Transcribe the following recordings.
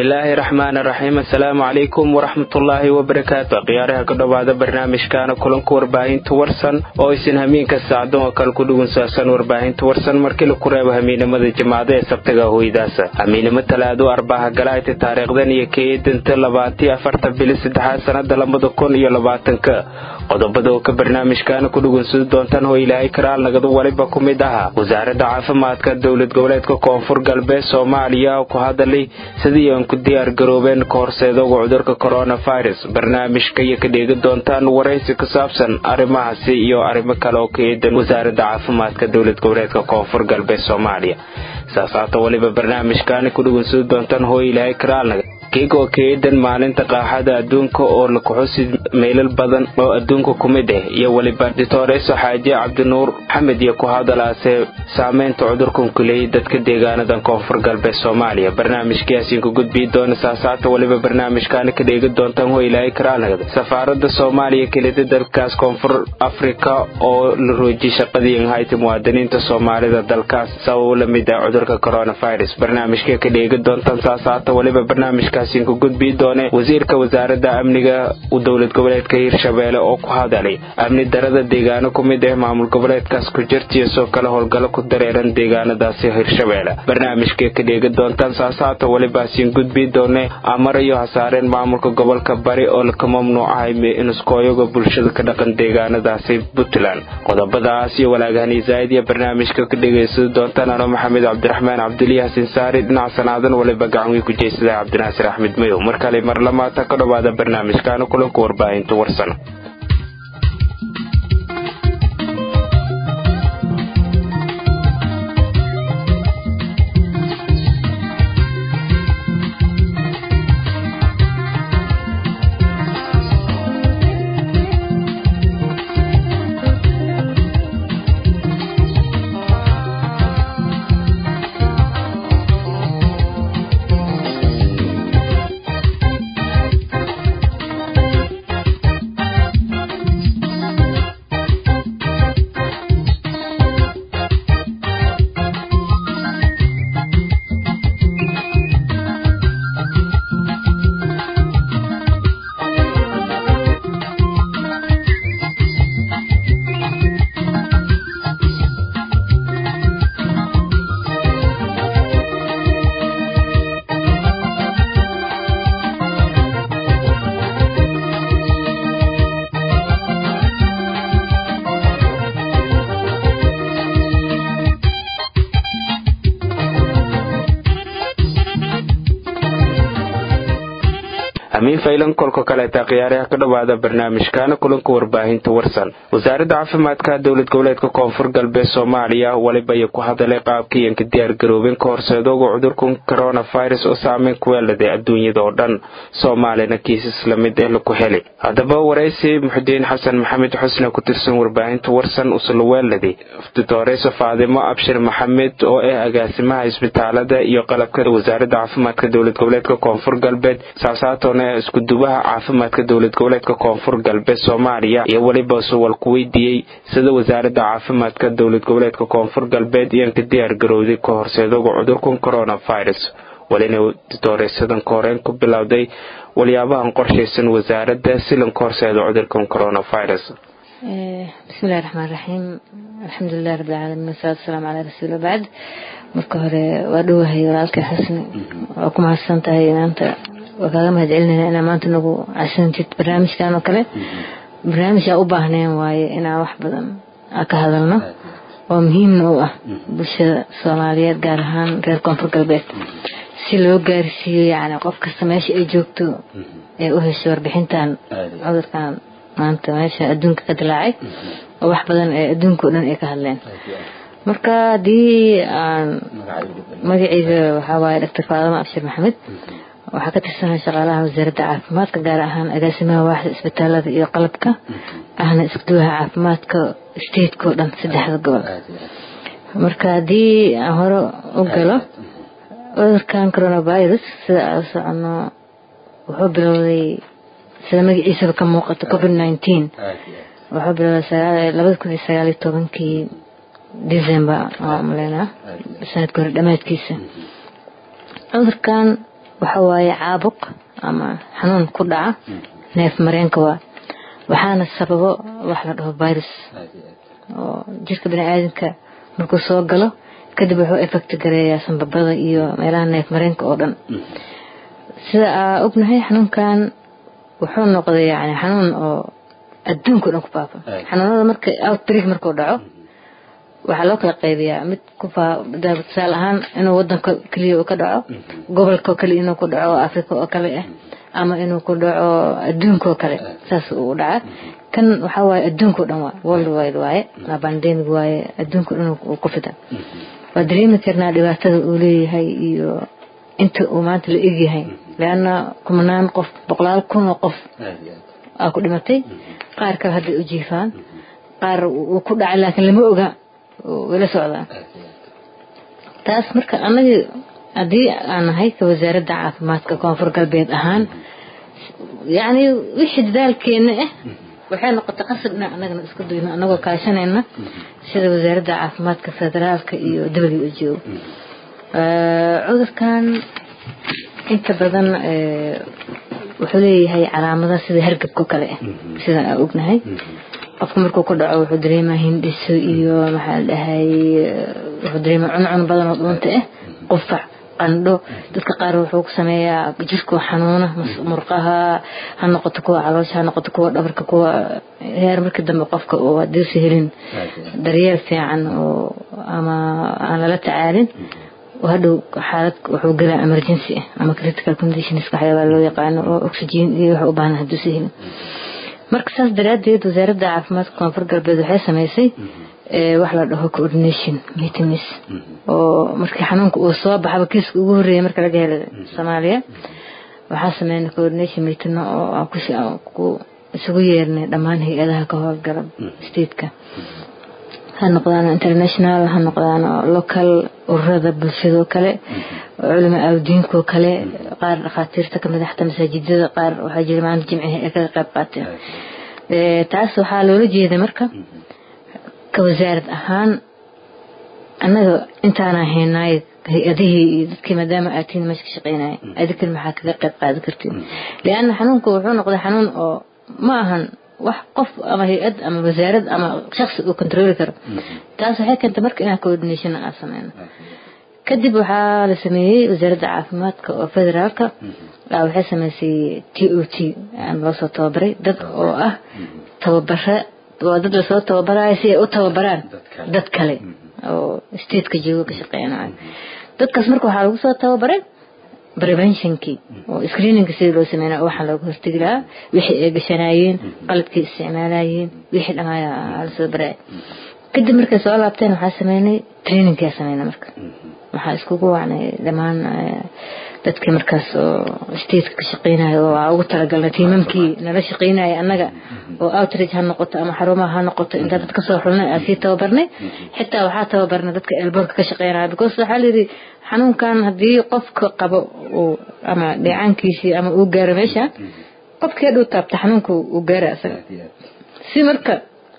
bismillaahi raxmaani raxiim assalaamu calaykum waraxmatullaahi wabarakaatu khiyaaraha ku dhowaada barnaamijkaana kulanka warbaahinta warsan oo isin hamiinka saacdan oo kale ku dhugunsaabsan warbaahinta warsan markii laku reebo hamiinimada jimacada ee sabtaga hoydaasa hamiinimo talaado arbaha galaayta taariikhdan iyo keedanta labaatiyo afarta bili saddexaad sannada labada kun iyo labaatanka qodobada oo ka barnaamijkaana ku dhugunsadi doontaan oo ilaahay karaal nagadu waliba ku mid ahaa wasaaradda caafimaadka dowlad goboleedka koonfur galbeed soomaaliya ku hadalay sidii aan ku diyaar garoobeen ka horseedooga cudurka coronavirus barnaamijka iyo ka dheegi doontaan waraysi ku saabsan arrimahaasi iyo arrimo kale oo ka eedan wasaaradda caafimaadka dowlad goboleedka koonfur galbeed soomaaliya saasaata waliba barnaamijkaana ku dhugunsadi doontaan hoo ilaahay karaalnaga keega oo ka eedan maalinta qaaxada adduunka oo la kuxusi meelal badan oo adduunka ku mid ah iyo weliba ditoreso xaaje cabdinuur maxamed iyo ku hadalaase saameynta cudurkan ku leeyay dadka deegaanadan koonfur galbeed soomaaliya barnaamijkaasiin ku gudbii doona saasaata weliba barnaamijkaana ka dheegi doontaan ho ilaahay karaalnagda safaarada soomaaliya kelida dalkaas koonfur afrika oo la roojiyay shaqadii hayta muwaadiniinta soomaalida dalkaas sababo la mid ah cudurka coronavirus barnaamijka ka dheegi doontaan saasaata weliba barnaamijka ku gudbii doone wasiirka wasaaradda amniga dowlad goboleedka hirshabeelle oo ku hadalay amni darada deegaano ku mid ah maamul goboleedkaas ku jirtiyo soo kale howlgallo ku dareeran deegaanadaasi hirshabeelle barnaamijka ka dheegi doontaan saasaata welibaasiin gudbii doone amarayo hasaareen maamulka gobolka bari oo laka mamnuucahay inuskooyaga bulshada ka dhaqan deegaanadaasi puntland qodobadaas iyo walaagahani zaa'id iyo barnaamijka ka dhegaysadi doontaan ano maxamed cabdiraxmaan cabdiliya xasin saari dhinac sanaadan waliba gacanwii ku jeysada cabdinaasir axmed mayow mar kale mar lamaata ka dhowaada barnaamijkaana kulanka warbaahinta warsan amiin faylan kolka kaleeta khiyaaraha ka dhowaada barnaamijkaana kulanka warbaahinta warsan wasaaradda caafimaadka dowlad goboleedka koonfur galbeed soomaaliya waliba iyo ku hadalay qaabkii aan ka diyaar garoobin ka horseedooga cudurkan coronavirus oo saameyn ku weeladay adduunyada oo dhan soomaalina kiisas lamid ah laku heli haddaba waraysi muxudiin xasan maxamed xusne ku tirsan warbaahinta warsan usla weeladay ditoreso faadimo abshir maxamed oo ah agaasimaha isbitaalada iyo qalabka wasaaradda caafimaadka dowlad goboleedka koonfur galbeed saasaatoona iskudubaha caafimaadka dowlad goboleedka koonfur galbeed soomaaliya iyo weliba suwal ku weydiiyey sida wasaaradda caafimaadka dowlad goboleedka koonfur galbeed iyoan ka diyaar garowday ka horseedooga cudurkan coronavirus walina ditoresadan koreen ku bilowday waliyaabahan qorshaysan wasaaradda silan ka horseedo cudurkan coronavirus bismillahi raxmaan raxiim alxamdulilahi rabbilcaalamiin wasalaatu wasalaamu calaa rasuuli bacd marka hore waa dhowahay walaalkay xusni waa ku mahadsan tahay maanta waa kaaga mahad celinayna inaa maanta nagu casantid barnaamijkan oo kale barnaamij aa u baahneen waaye inaan wax badan ka hadalno oo muhiimna u ah bulshada soomaaliyeed gaar ahaan reer koonfur galbeed si loo gaarsiiyo yani qof kasta meesha ay joogto ee u hesho warbixintan cudurkan maanta meesha adduunka ka dilaacay oo wax badan ee adduunka o dhan ay ka hadleen marka haddii aan magaceyda waxaa waaye doctor faadama abshir maxamed waxaa ka tirsanaa shaqaalaha wasaaradda caafimaadka gaar ahaan agaasimaha waaxda isbitaalada iyo qalabka ahna iskuduwaha caafimaadka stateka oo dhan saddexda gobol marka haddii aan hore u galo cudurkan coronavirus sida aan socono wuxuu bilowday sida magaciisaba ka muuqato covid nineteen wuxuu bilowday labada kun iyo sagaal iyo tobankii december waa maleynaa sanadka hore dhammaadkiisa cudurkan waxa waaye caabuq ama xanuun ku dhaca neef mareenka waa waxaana sababo wax la dhaho virus oo jirka baniaadamka markuu soo galo kadib wuxuu effect gareeyaa sanbabada iyo meelaha neef mareenka oo dhan sida aa ognahay xanuunkan wuxuu noqday yani xanuun oo adduunka o dhan ku faafa xanuunada marka outbreak markuu dhaco waxaa loo kala qaybiyaa mid ku tusaale ahaan inuu wadanka keliya uu ka dhaco gobolka kale inuu ku dhaco africa oo kale ah ama inuu ku dhaco adduunka oo kale saas uu dhaca kan waxaa waaye adduunka o dhan waa world wide waaye waa pandemic waaye adduunka o dhan uu ku fida waa dareemi karnaa dhibaatada uu leeyahay iyo inta uu maanta la egyahay leanna kumanaan qof boqolaal kun oo qof aa ku dhimatay qaar kale hadday u jiifaan qaar uu ku dhacay laakiin lama oga wala socdaa taas marka anagii haddii aan nahay ka wasaaradda caafimaadka koonfur galbeed ahaan yacni wixii dadaalkeena ah waxay noqotay qasab inaan anagana isku dayno anagoo kaashanayna sida wasaaradda caafimaadka federaalka iyo w h o cudurkan inta badan wuxuu leeyahay calaamada sida hargabka kale ah sida aan ognahay qofka markuu ku dhaco wuxuu dareemaa hindhiso iyo maxaa dhahay wuxuu dareemaa cuncun badan oo dhuunta ah qufac qandho dadka qaar wuxuu ku sameeyaa jirkoo xanuuna murqaha ha noqoto kuwa caloosha ha noqoto kuwa dhabarka kuwa heer markii dambe qofka oo hadiisi helin daryeel fiican oo ama aan lala tacaalin hadhow xaalad wuxuu galaa emergency ah ama critical conditions waxyaabaa loo yaqaano oo oxygen iyo wax u baahan haduusi helin marka saas daraadeed wasaaradda caafimaadka koonfur galbeed waxay samaysay wax la dhaho coordination meetings oo markii xanuunka uu soo baxaba kiiska ugu horreeyay marka laga helay soomaaliya waxaa sameynay coordination meeting oo ku isugu yeernay dhammaan hay-adaha ka howlgala stateka ha noqdaan international ha noqdaan local ururada bulshadoo kale culama awdiinkoo kale qaar dhakhaatiirta kamid xataa masaajidada qaar waxaa jira maanta jimcihi ay kaga qayb qaateen taas waxaa loola jeeda marka ka wasaarad ahaan annaga intaana haynaay hay-adihii iyo dadkii maadaama aatiin meesha ka shaqeynaya adikan maxaa kaga qayb qaadan kartiin lianna xanuunku wuxuu noqday xanuun oo ma ahan wax qof ama hay-ad ama wasaarad ama shaksi uu controli karo taas waxay keentay marka inaan coordination aan sameyno kadib waxaa la sameeyey wasaaradda caafimaadka oo federaalka waxay sameysay t o t loo soo tababaray dad oo ah tababare waa dad lasoo tababarayo si ay u tababaraan dad kale oo stateka joogo ka shaqeynaayo dadkaas marka waxaa lagu soo tababaray preventionkii oo screeninga sidii loo sameynaa waxaa looga hortegi lahaa wixii ay gashanaayeen qalabkii isticmaalayeen wixii dhamaaya lasoo baraya kadib markay soo laabteen waxaa sameynay trainingkaa sameynay marka waxaa iskugu wacnay dhammaan dadkii markaas oo stateka ka shaqeynaya oo aa ugu talagalnay tiimamkii nala shaqeynaya annaga oo outreach ha noqoto ama xarumaha ha noqoto intaa dad kasoo xulnay aa sii tababarnay xitaa waxaa tababarnay dadka elboorka ka shaqeynaya because waxaa layidhi xanuunkan haddii qofka qabo uu ama dheecaankiisii ama uu gaaro meesha qofkii hadhow taabta xanuunka uu gaara isaga si marka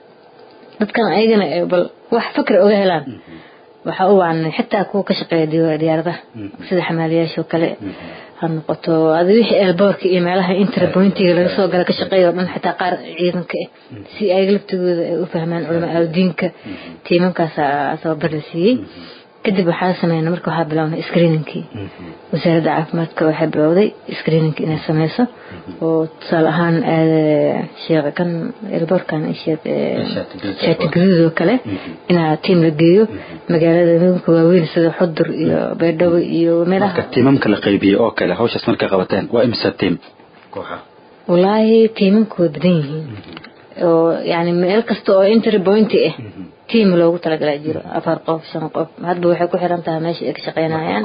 dadkan ayagana bal wax fakri oga helaan waxaa u waanay xitaa kuwa ka shaqeeya diyaaradaha sida xamaaliyaasha oo kale ha noqoto adi wixii elboorka iyo meelaha interpointiga laga soo gala ka shaqeeya oo dhan xitaa qaar ciidanka ah si ay laftigooda ay u fahmaan culama awdiinka tiimamkaasa tababar la siiyey kadib waxaa sameynay marka waxaa bilownay screeningkii wasaaradda caafimaadka waxay bilowday screeningka inay sameyso oo tusaale ahaan sheekh kan elboorkan sheekh shaati gaduud oo kale inaa tiim la geeyo magaalada midka waaweyn sida xudur iyo beerdhabo iyo meelaha tiimamka la qaybiyey oo kale hawshaas markay qabateen waa imisa tiim kooxa wallaahi tiimamka way badan yihiin oo yani meel kasta oo entry point ah tiim loogu talagalaa jiro afar qof shan qof hadba waxay ku xiran tahay meesha ay ka shaqeynayaan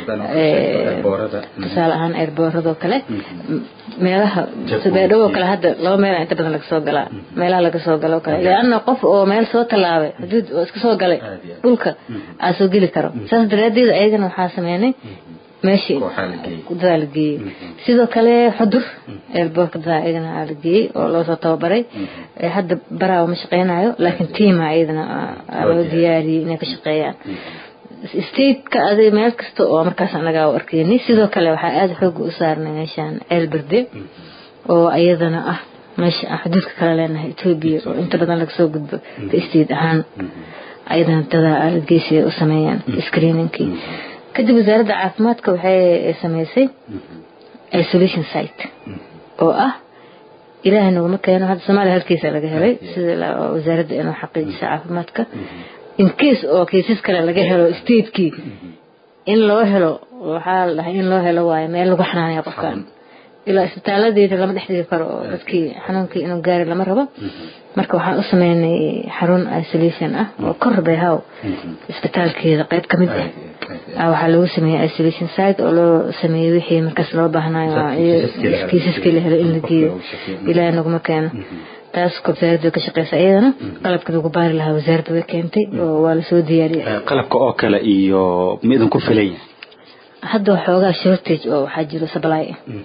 tusaale ahaan eerbooradoo kale meelaha beedhow oo kale hadda laba meel inta badan laga soo galaa meelaha laga soo galo kale leanna qof oo meel soo tallaabay xuduud oo iska soo galay dhulka aa soo geli karo saas daraadeed ayagana waxaa sameynay meeshii dadaa la geeyey sidoo kale xudur eelboorka dadaa iyagana la geeyey oo loosoo tababaray hadda baraawa ma shaqeynayo laakiin tiima iyadana loo diyaariyey inay ka shaqeeyaan stateka adi meel kasta oo markaas anagaa u arkaynay sidoo kale waxaa aada xooga u saarnay meeshaan ceel berde oo iyadana ah meesha aan xuduudka kala leenahay etoobiya oo inta badan laga soo gudbo ka state ahaan ayadana dadaa aalad geesiga u sameeyaan screeningkii kadib wasaaradda caafimaadka waxay sameysay isolation site oo ah ilaahay naguma keeno hadda soomaaliya halkiisa laga helay sida wasaaradda inuu xaqiijisa caafimaadka in case oo cases kale laga helo statekii in loo helo waxaa la dhahay in loo helo waayo meel lagu xanaanaya qofkan ilaa isbitaaladeeda lama dhex dhigi karo oo dadkii xanuunkii inuu gaari lama rabo marka waxaan u sameynay xarun isolation ah oo kor bay haw isbitaalkeeda qayb ka mid ah waxaa lagu sameeyey isolation site oo loo sameeyey wixii markaas loo baahnayo kiisaskii la helo in la geeyo ilaahay naguma keeno taas wasaaradda way ka shaqeysa iyadana qalabka lagu baari lahaa wasaaradda way keentay oo waa lasoo diyaariyey qalabka oo kale iyo ma idinku filaya hadda waxoogaa shortage oo waxaa jiro supply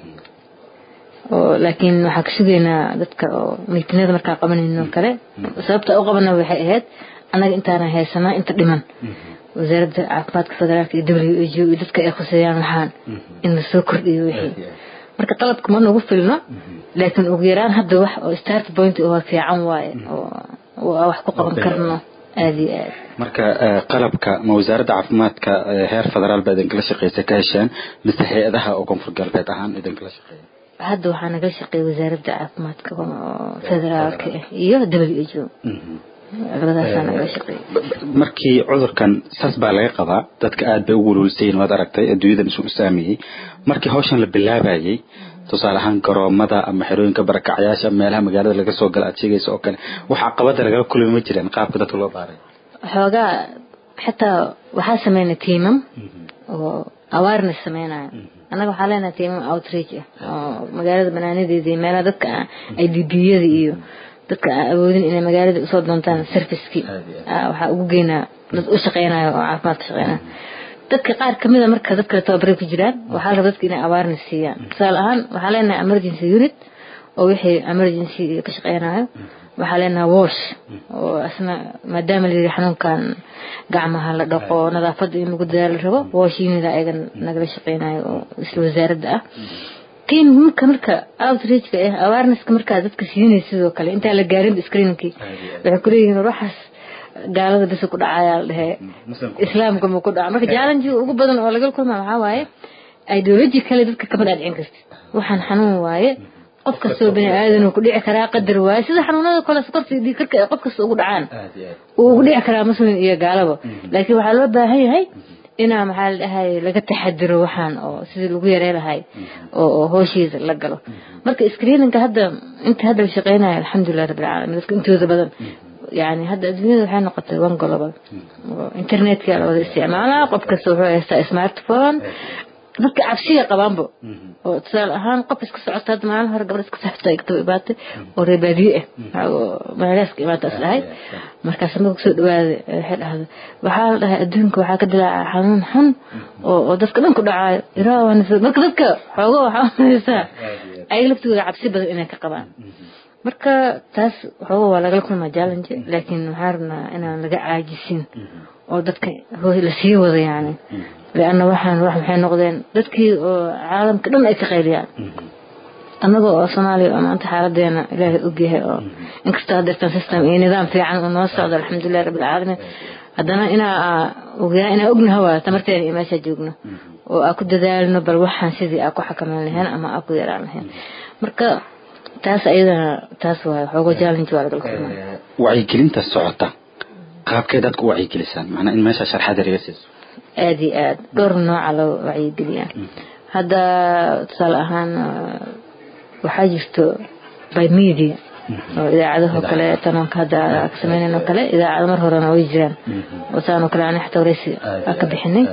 oo laakiin waxaa ka sugaynaa dadka oo miitinada markaa qabanayno kale sababta u qabana waxay ahayd annaga intaana haysanaa inta dhiman wasaaradda caafimaadka federaalka iyo w h o iyo dadka ay khuseeyaan waxaan in lasoo kordhiyo wixii marka qalabka ma nagu filno laakiin ugu yaraan hadda wax oo start point oo fiican waaye oo wax ku qaban karno aada iyo aad marka qalabka ma wasaaradda caafimaadka heer federaal baa idinkala shaqeysa ka hesheen mise hay-adaha oo koonfur galbeed ahaan idinkala shaqeeya hadda waxaa nagala shaqeeya wasaaradda caafimaadka federaalka ah iyo w h o labadaasaa nagala shaqeeya markii cudurkan saas baa laga qabaa dadka aad bay ugu wulwulsayin waad aragtay adduunyadan isu saameeyey markii hawshan la bilaabayay tusaale ahaan garoomada ama xerooyinka barakacyaasha meelaha magaalada laga soo gala aad sheegaysa oo kale wax caqabada lagala kulmi ma jireen qaabka dadka loo baaray xoogaa xitaa waxaa sameynay tiimam oo awareness sameynaya annaga waxaa leenahay tiimam outreach ah oo magaalada banaanadeeda iyo meelaha dadka ay dbiyada iyo dadka aan awoodin inay magaalada usoo doontaan servicekii waxaa ugu geynaa dad u shaqeynayo oo caafimaad ka shaqeynayo dadka qaar kamid a marka dad kale tababaray ku jiraan waxaa la raba dadka inay awareness siiyaan tusaale ahaan waxaa leenahay emergency unit oo wixii emergency ka shaqeynayo waxaa leenahay wash oo asna maadaama layidhi xanuunkan gacmaha la dhaqo nadaafadda in lagu dadaal la rabo wash unit ayaga nagala shaqeynayo oo isla wasaaradda ah tiim marka marka outreachka ah awarenesska markaa dadka siinaysa sidoo kale intaan la gaarin screeningkii waxay kuleeyihiin waxaas gaalada bisa ku dhacayaa la dhahee islaamka ma ku dhaca marka challenge ugu badan oo laga kulmaa waxaa waaye ideology kale dadka kama dhaadhicin kartid waxaan xanuun waaye qof kastoo bani aadan ku dhici karaa qadar waaye sida xanuunada kale sokorta iyo dhiig karka ay qof kasta ugu dhacaan uu ugu dhici karaa muslim iyo gaalaba laakiin waxaa loo baahan yahay inaa maxaa la dhahay laga taxadiro waxaan oo sidii lagu yarey lahay oo hooshiisa la galo marka screeninga hadda inta hadda la shaqeynayo alxamdulilah rabbil caalamiin dadka intooda badan yani hadda adduunyada waxay noqotay one global internetka la wada isticmaalaa qof kasta wuxuu haystaa smartphone dadka cabsiga qabaanbo oo tusaale ahaan qof iska socota hadda maalin hore gabadh iska socota ay kataba imaatay oo reer baadiye ah magaalaaska imaataas dhahay markaas marka kusoo dhawaaday waxay dhahday waxaa la dhahay adduunka waxaa ka dilaaca xanuun xun oo oo dadka dhan ku dhacaayo iraawan marka dadka xoogo waxaa unaysaa ayaga laftigooda cabsi badan inay ka qabaan marka taas xoogo waa lagala kulmaa challenge laakiin waxaan rabnaa inaan laga caajisin oo dadka lasii wado yani leanna waxaan wax maxay noqdeen dadkii oo caalamka dhan ay ka qayliyaan annaga oo soomaaliya oo maanta xaaladeena ilaahay ogyahay oo inkastoo hadeertan system iyo nidaam fiican uu noo socdo alxamdulilah rabbilcaalamiin haddana inaa ogaa inaa ognaha waa tamarteena iyo meesha joogno oo aa ku dadaalno bal waxaan sidii aa ku xakameyn lahayn ama aa ku yaraan lahayn marka taas ayadana taas waa xoogo challenge waa lagala kulmaa wacyigelinta socota qaabkee dadka u wacyigelisaan macnaa in meesha sharxaad yar iga siiso aada iyo aada dhowr nooca loo wacyigeliyaa hadda tusaale ahaan waxaa jirto by media oo idaacadaho kale tanoonka hadda ka sameynayno kale idaacado mar horena way jiraan oo saanoo kale aan xataa wareysi aa ka bixinay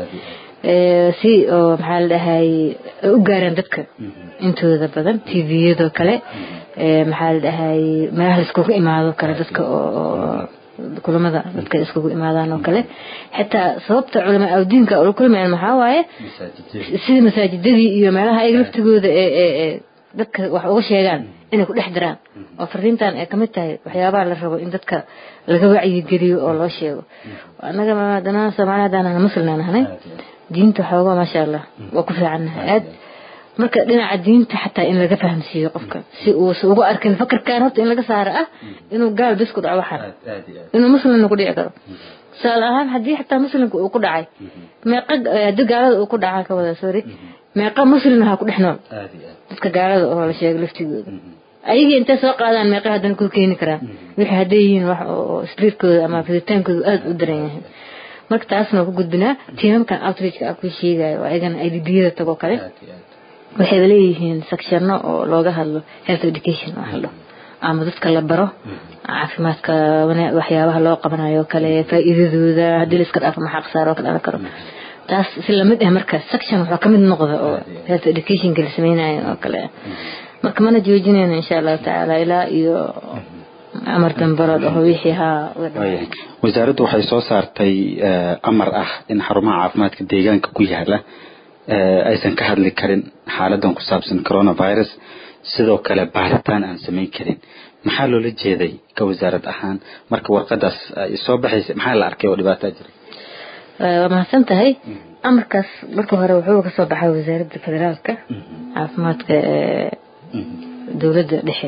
si oo maxaa la dhahay u gaaraan dadka intooda badan tviyadoo kale maxaa la dhahay meelaha laiskugu imaado kale dadka oo kulamada dadka iskugu imaadaan oo kale xitaa sababta culamaa awdiinka ula kulmayaan maxaa waaye sida masaajidadii iyo meelaha ayaga laftigooda ee dadka wax uga sheegaan inay ku dhex diraan oo fariintan ay kamid tahay waxyaabaha la rabo in dadka laga wacyigeliyo oo loo sheego annaga maadana soomaali haddaan muslimna nahnay diinta xoogaa maasha allah waa ku fiicannahay aad marka dhinaca diinta xataa in laga fahamsiiyo qofka si uusa ugu arkin fakarkan horta in laga saaro ah inuu gaal bis ku dhaco waxaan inuu muslimna ku dhici karo tusaale ahaan haddii xataa muslimka uu ku dhacay meeqa haddii gaalada uu ku dhacaa ka wada sorry meeqa muslimna ha ku dhex nool dadka gaalada oo la sheego laftigooda ayagii intay soo qaadaan meeqa haddana ku keeni karaan wixii hadday yihiin wax oo sliirkooda ama fiditaankooda aada u daran yahay marka taasna ku gudbinaa tiimamkan outreachka ah ku sheegayo oo ayagana idbiyada tagoo kale waxayba leeyihiin sectionno oo looga hadlo health education wax la ama dadka la baro caafimaadka waxyaabaha loo qabanayo kale faa'iidadooda haddii la iska dhaafo maxaa khasaaro ka dhalan karo taas si lamid ah marka section waxaa ka mid noqda oo health educationka la sameynayo oo kale marka mana joojinayno insha allahu tacaala ilaa iyo amar dambarood oo wixii haa wasaaraddu waxay soo saartay amar ah in xarumaha caafimaadka deegaanka ku yaala aysan ka hadli karin xaaladan ku saabsan coronavirus sidoo kale baaritaan aan samayn karin maxaa loola jeeday ka wasaarad ahaan marka warqadaas ay soo baxaysa maxaa la arkay oo dhibaataa jira waa mahadsan tahay amarkaas marka hore wuxuu kasoo baxay wasaaradda federaalka caafimaadka dowladda dhexe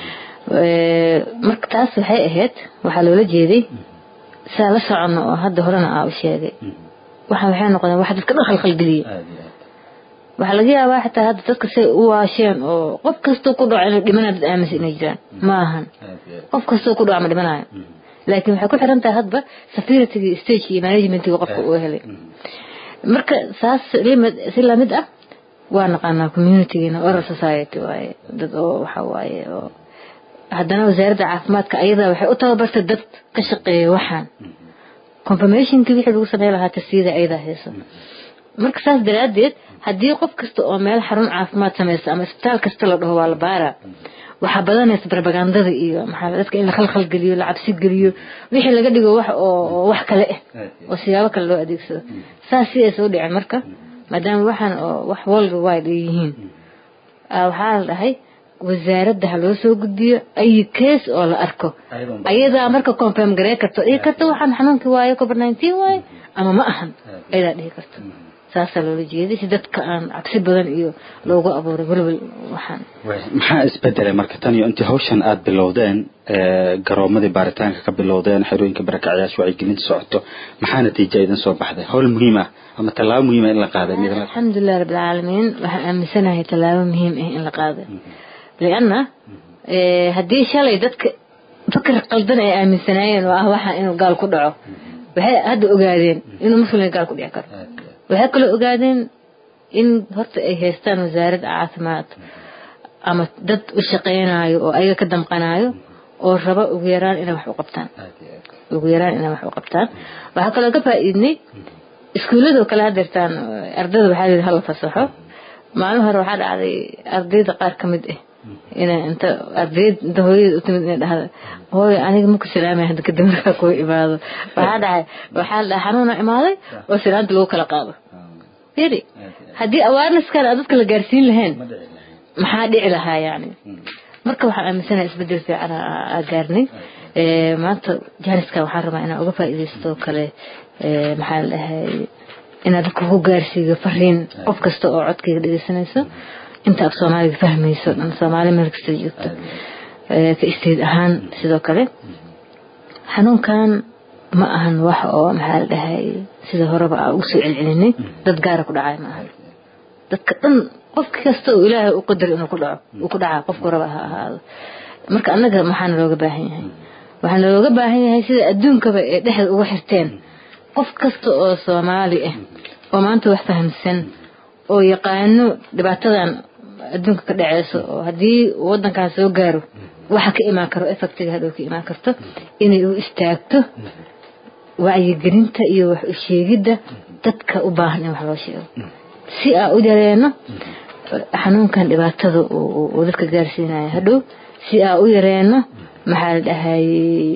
marka taas waxay ahayd waxaa loola jeeday saa la socono oo hadda horena aa u sheegay waxaan waxay noqdeen wax dadka dhan khalkhalgeliya waxaa laga yaabaa xataa hadda dadka say u waasheen oo qof kastoo ku dhaco inuu dhimanayo dad aaminsan inay jiraan ma ahan qof kastoo ku dhaco ma dhimanayo laakiin waxay ku xiran tahay hadba security stage iyo managementiga qofka uu helay marka saas si lamid ah waa naqaanaa communitygeena oral society waaye dad oo waxa waaye oo haddana wasaaradda caafimaadka ayadaa waxay u tababartay dad ka shaqeeya waxaan confirmationkii wixii lagu samey lahaa tasiyada ayadaa hayso marka saas daraaddeed haddii qof kasta oo meel xarun caafimaad samaysta ama isbitaal kasta la dhaho waa la baaraa waxaa badanaysa barbagandada iyo maxaa dadka in la khalkhal geliyo la cabsi geliyo wixii laga dhigo wax oo wax kale ah oo siyaabo kale loo adeegsado saas si aysa u dhicin marka maadaama waxaan oo wax world wide ay yihiin waxaa la dhahay wasaaradda ha loo soo gudbiyo ay case oo la arko ayadaa marka confirm garee karto dhihi karta waxaan xanuunkii waaye covid nineteen waaye ama ma ahan ayadaa dhihi karto saasaa loola jeeday si dadka aan cabsi badan iyo loogu abuuray welwel waxaan maxaa isbedelay marka tan iyo intii hawshan aada bilowdeen garoomadii baaritaanka ka bilowdeen xerooyinka barakacyaasha wacyigelinta socoto maxaa natiija idin soo baxday hawl muhiim ah ama tallaabo muhiima in la qaaday alxamdulilah rabbilcaalamiin waxaan aaminsanahay tallaabo muhiim ah in la qaaday lianna haddii shalay dadka fakar qaldan ay aaminsanaayeen oo ah waxaa inuu gaal ku dhaco waxay hadda ogaadeen inuu muslimka gaal ku dhici karo waxay kaloo ogaadeen in horta ay haystaan wasaaradda caafimaad ama dad u shaqaynayo oo ayaga ka damqanayo oo raba ugu yaraan inay wax u qabtaan ugu yaraan inay wax u qabtaan waxaa kaloo ka faa'iidnay iskuulladoo kale hadeertaan ardayda waxaa yidhi hala fasaxo maalin hore waxaa dhacday ardayda qaar ka mid ah inay inta ardayd inta hooyada u timid inay dhahda hooyo aniga maku salaamay hadda kadib markaa kuu imaado waxaa dhacay waxaa la dhahay xanuuna imaaday oo salaanta lagu kala qaado firi haddii awarenesskan aan dadka la gaarsiin lahayn maxaa dhici lahaa yani marka waxaan aaminsanahay isbedel fiican aa gaarnay maanta jaaniskan waxaan rabaa inaan uga faa'iidaysto kale maxaa la dhahay inaad dadka ku gaarsiiyo fariin qof kasta oo codkayga dhegeysanayso inta af soomaaliga fahmayso dhan soomaali meel kasta joogto ka isteed ahaan sidoo kale xanuunkan ma ahan wax oo maxaa la dhahay sida horeba aan ugu soo celcelinay dad gaara ku dhacay ma ahan dadka dhan qof kasta oo ilaahay u qadar inuu ku dhaco uu ku dhacaa qofku raba ha ahaado marka annaga maxaana looga baahan yahay waxaana looga baahan yahay sida adduunkaba ee dhexda uga xirteen qof kasta oo soomaali ah oo maanta wax fahamsan oo yaqaano dhibaatadan adduunka ka dhaceyso oo haddii wadankan soo gaaro waxa ka imaan karo effectiga hadhow ka imaan karto inay u istaagto wacyigelinta iyo wax u sheegidda dadka u baahan in wax loo sheego si aa u yareeno xanuunkan dhibaatada uu dadka gaarsiinayo hadhow si aa u yareeno maxaa la dhahay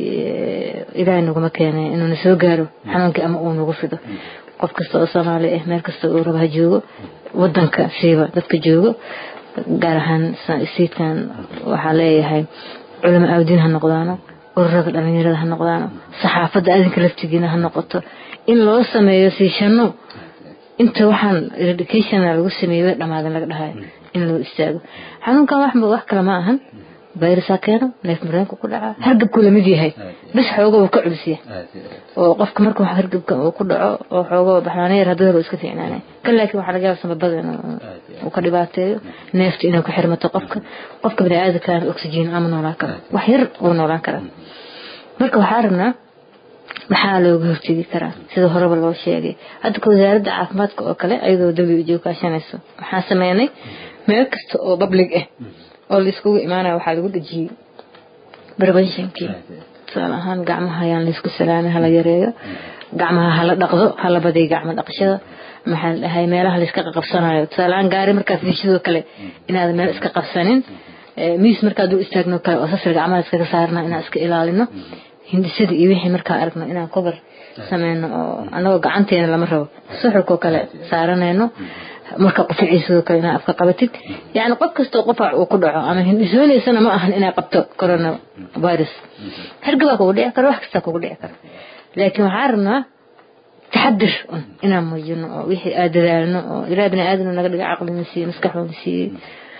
ilaahay naguma keenay inuuna soo gaaro xanuunkii ama uu nagu fido qof kasta oo soomaali ah meel kasta uu raba ha joogo wadanka siiba dadka joogo gaar ahaan sayidkan waxaa leeyahay culamo aawdiin ha noqdaano ururada dhalinyarada ha noqdaano saxaafadda adinka laftigiina ha noqoto in loo sameeyo siishano inta waxaan eradication lagu sameeyey way dhamaadan laga dhahayo in loo istaago xanuunkan wax wax kale ma ahan fayrasaa keeno neef mareenku ku dhacaa hargabku lamid yahay bis xooga uu ka culisiya oo qofka marka wax hargabka uu ku dhaco oo xooga baxnaana yar hadduu helo iska fiicnaanay kan laakiin waxaa laga yaaba samabada uu ka dhibaateeyo neefta inay ku xirmato qofka qofka bini'aadamkaan oxygen ama noolaan karo wax yar uu noolaan karaa marka waxaa rabnaa maxaa looga hortegi karaa sida horeba loo sheegay hadda ka wasaaradda caafimaadka oo kale ayadoo w o kaashanayso waxaa sameynay meel kasta oo public ah oo laiskugu imaanaya waxaa lagu dhejiyey preventionkii tusaale ahaan gacmaha ayaan laysku salaamin hala yareeyo gacmaha hala dhaqdo hala badiyo gacmo dhaqashada maxaa la dhahay meelaha layska qabsanayo tusaale ahaan gaari markaa fiishadoo kale inaad meel iska qabsanin miis markaa dul istaagno kale oo sasir gacmaha iskaga saarna inaan iska ilaalino hindisada iyo wixii markaa aragno inaan cover sameyno oo anagoo gacanteena lama rabo suxurkoo kale saaranayno marka quficiisadoo kale inaa afka qabatid yacni qof kastoo qofac uu ku dhaco ama hindhisoonaysana ma ahan inay qabto corona virus hargabaa kugu dhici kara wax kastaa kugu dhici kara laakiin waxaa rabnaa taxadir un inaan muujino oo wixii aad dadaalno oo ilaah bini aadamna naga dhiga caqlina siiye maskaxoona siiyey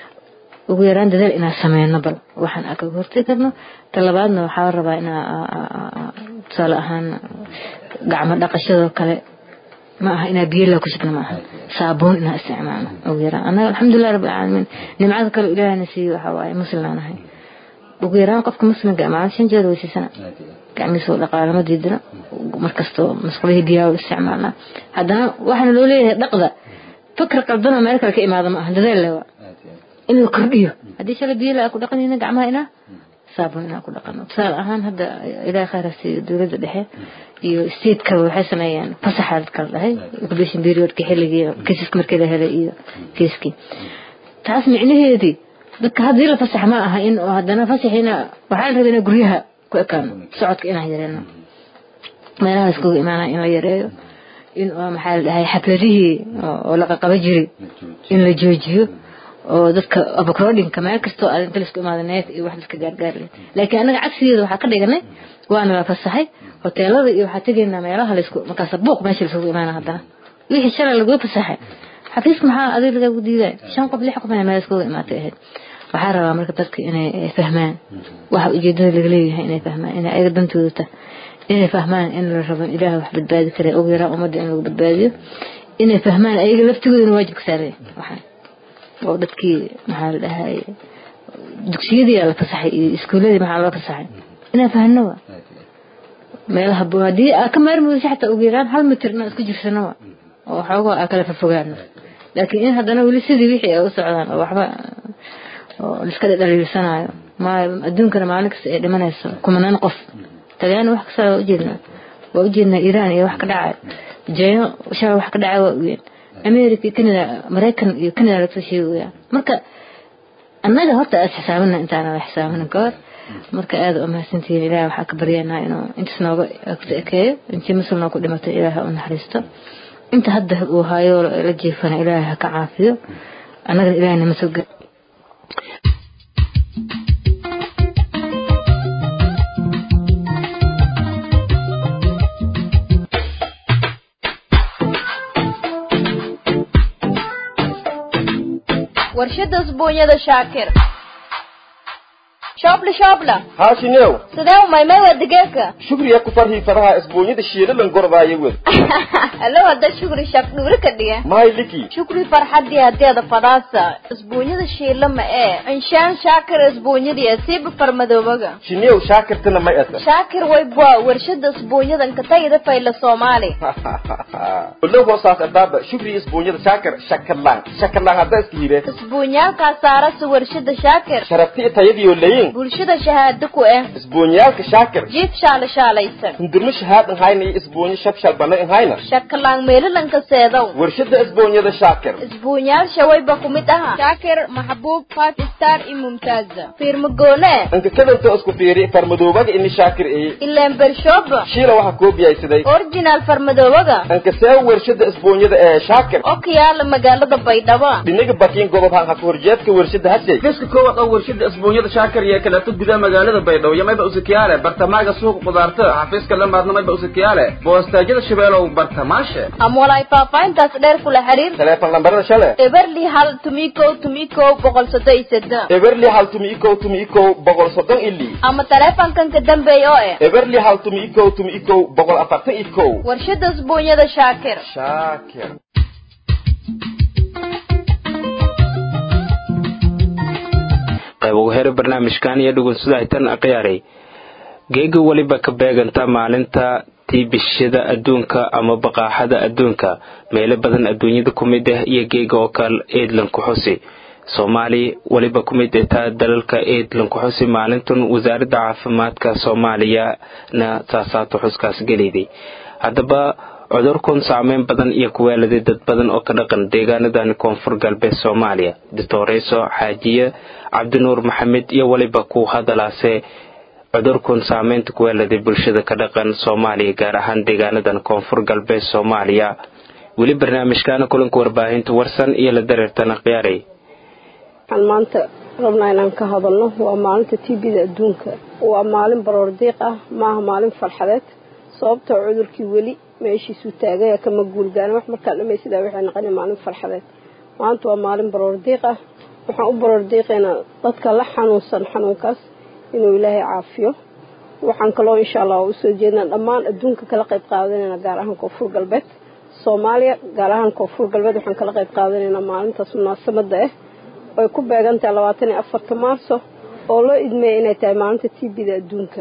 ugu yaraan dadaal inaan sameyno bal waxaan aa kaga hortegi karno talabaadna waxaa rabaa inaa tusaale ahaan gacmo dhaqashadoo kale ma aha inaa biyo laa ku shubno ma aha saabuun inaa isticmaalno ugu yaraan annaga alxamdulilah rabbi alcaalamiin nimcada kale ilaahna siiye waxaa waaye muslimaan ahay ugu yaraan qofka muslimka maalin shan jeer weysiisana gacmihiisa oo dhaqaalama diidana markastoo masqulihii biyaha isticmaalnaa haddana waxaana loo leeyahay dhaqda fikr qaldanoo meel kale ka imaada ma aha dadaal lewa in la kordhiyo haddii shala biyo la ku dhaqanayna gacmaha inaa saabuun inaa ku dhaqano tusaale ahaan hadda ilaah khayra siiyo dowladda dhexe iyo statekaba waxay sameeyeen fasaxa kala dhahay incubation periodka xilligii kiisaska markii la helay iyo kiiskii taas micnaheedii dadka haddii la fasax ma aha in haddana fasaxiina waxaa la rabaa inaa guryaha ku ekaano socodka inaan yareeno meelaha iskugu imaanaya in la yareeyo in maxaa la dhahay xafladihii oo la qaqaba jiray in la joojiyo oo dadka abacrodinka meel kastoo aad inta laisku imaada neef iyo wax dadka gaargaar leh laakiin annaga cagsigeeda waxaa ka dhiganay waana la fasaxay hoteelada iyo waxaa tegaynaa meelaha laisku markaas buuq meesha laisugu imaana haddana wixii shalay laguu fasaxay xafiiska maxaa adiga lagagu diiday shan qof lix qof inay meel iskugu imaatay ahayd waxaa rabaa marka dadka inay fahmaan waxa ujeedada laga leeyahay inay fahmaan inay ayaga dantooda tahay inay fahmaan in la rabo ilaah wax badbaadi kara ugu yaraan ummadda in lagu badbaadiyo inay fahmaan ayaga laftigoodana waajibka saaraya waxaan oo dadkii maxaa la dhahay dugsiyadii la fasaxay iyo iskuuladii maxaa loo fasaxay inaan fahno wa meelaha haddii aa ka maarmudaysa xataa ugu yaraan hal mitir inaan isku jirsano wa oo xoogaa aa kala fofogaano laakiin in haddana weli sidii wixii ay u socdaan oo waxba oo liska dhaliilsanayo ma adduunkana maalin kasta ay dhimanayso kumanaan qof talyaani wax kasta waa ujeednaa waa ujeednaa iiraan iyo wax ka dhacay jeyno shala wax ka dhacay waa ogeen america iyo canada maraykan iyo canada lagasoo sheegaya marka annaga horta aad xisaabina intaana la xisaabinin ka hor marka aada u mahadsantihiin ilaah waxaa ka baryaynaa inuu intaas nooga ekeeyo intii muslim noo ku dhimatay ilaah ha u naxariisto inta hadda uu hayo la jeefana ilaah ha ka caafiyo annagana ilaahna ma soo gel warshada usbuunyada shaakir shoobla shoobla haashinew sidee umaymay waa digaagga shugriya ku farhii faraha isbuunyada shiilalan gordaayo wed allo hadda shukri shaq dhuuri ka dhiga mahay liki shukri farxadii hadeeda fadaasa isbuunyada shiila ma ee inshaan shaakir isbuunyadii siiba farmadoobaga shinew shaakirtana may asa shaakir waybwa warshada isbuunyadan ka tagida fayla soomaali olo hoosaas adaaba shugri isbuunyada shaakir shakarlaan shakarlaan hadda iska hire isbuunyaalkaa saarasa warshada shaakir sharafti tayadiyo layin bulshada shahaado ku ah isbuunyaalka shaakir jiif shaala shaalaysan hindurmo shahaad nhayna iyo isbuunyo shabshal bana nhayna shakalaan meelalanka seedow warshada isbuunyada shaakir isbuunyaal shawayba ku mid aha shaakir maxbuub five star iyo mumtaaza fiirmagoone anka kadanta isku fiiri farmadoobaga ini shaakir eye ileen bershooba shiila waxaa koobiyaysaday original farmadoobaga anka see warshada isbuunyada ee shaakir oo ka yaala magaalada baydhabo dhinaga bakiin gobob han haka horjeedka warshada hasey geska koowaad oo warshada isbuunyada shaakir iyo kaleeto gudaha magaalada baydhabo iyo mayba usakiyaale bartamaaga suuqa qudaarta xafiiska lamaadna mayba usakiyaale boostaajyada shabeelow bartamaashe ama walaay faahfaahintaas dheer kula xiriir teleefon lambarada shale eberli hal tumikow tumikow boqol soddon iyo seddex eberli hal tumi ikow tumi ikow boqol soddon ili ama taleefankan ka dambeeya oo eh eberli hal tumi ikow tumi ikow boqol afartan ikow warshada isbuunyada shaakir shaakir qayb ugu hera barnaamijkan iyo dhugunsudahaytan akhyaaray geega weliba ka beeganta maalinta tiibishada adduunka ama baqaaxada adduunka meelo badan adduunyada ku mid ah iyo geega oo kale eedlan ku xusi soomaali weliba ku mid taa dalalka eedlan ku xusi maalintan wasaaradda caafimaadka soomaaliyana saasaata xuskaas geliyday haddaba cudurkun saameyn badan iyo kuweeladay dad badan oo ka dhaqan deegaanadani koonfur galbeed soomaaliya doctoreyso xaajiye cabdinuur maxamed iyo weliba ku hadalaase cudurkun saameynta kuweeladay bulshada ka dhaqan soomaaliya gaar ahaan deegaanadan koonfur galbeed soomaaliya weli barnaamijkaana kulanka warbaahinta warsan iyo la dareertana khiyaaray waxaan maanta rabnaa inaan ka hadalno waa maalinta tbda adduunka waa maalin baroordiiq ah maaha maalin farxadeed sababtoo cudurkii weli meeshiisuu taagaya kama guulgaana wax markaa dhamaysidaa waxay noqona maalin farxadeed maanta waa maalin baroordiiq ah waxaan u baroordiiqaynaa dadka la xanuunsan xanuunkaas inuu ilaahay caafiyo waxaan kaloo insha allah usoo jeednaa dhammaan adduunka kala qayb qaadanayna gaar ahaan koonfur galbeed soomaaliya gaar ahaan koonfur galbeed waxaan kala qayb qaadanaynaa maalintaas munaasabada ah oy ku beegantahay labaatan iyo afarta maarso oo loo idmeeya inay tahay maalinta tbda adduunka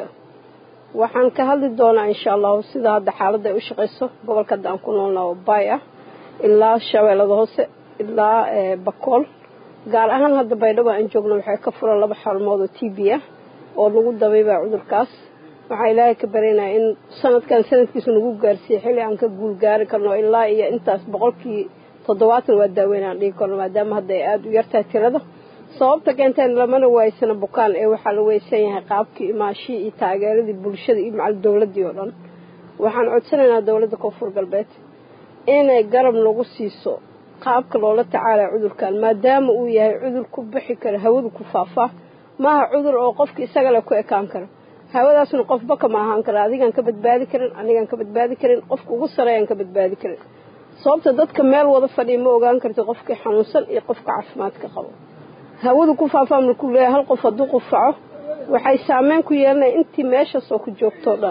waxaan ka hadli doonaa insha allahu sida hadda xaaladda ay u shaqayso gobolka hadda aan ku noolnaa oo baay ah ilaa shabeellada hoose ilaa bakool gaar ahaan hadda baydhabo aan joogno waxay ka furan laba xarumood oo t b ah oo lagu dabaybaa cudurkaas waxaa ilaahay ka baryanaya in sanadkan sanadkiisu nagu gaarsiiyey xilli aan ka guul gaari karno ilaa iyo intaas boqolkii toddobaatan waa daaweyn aan dhigi karno maadaama hadda ay aada u yartahay tirada sababta keenteen lamana waaysana bukaan ee waxaa la weysan yahay qaabkii imaashii iyo taageeradii bulshada iyo macal dowladdii oo dhan waxaan codsanaynaa dowladda koonfur galbeed inay garab nagu siiso qaabka loola tacaalaya cudurkan maadaama uu yahay cudur ku bixi kara hawadu ku faafaa maaha cudur oo qofka isaga le ku ekaan karo hawadaasna qofba kama ahaan kara adigaan ka badbaadi karin anigaan ka badbaadi karin qofka ugu sareeyaan ka badbaadi karin sababta dadka meel wada fadhiya ma ogaan karti qofkii xanuunsan iyo qofka caafimaadka qabo hawadu ku faafaa markuu leeyahay hal qof hadduu qufaco waxay saameyn ku yeelanaya intii meeshaasoo ku joogtoo dhan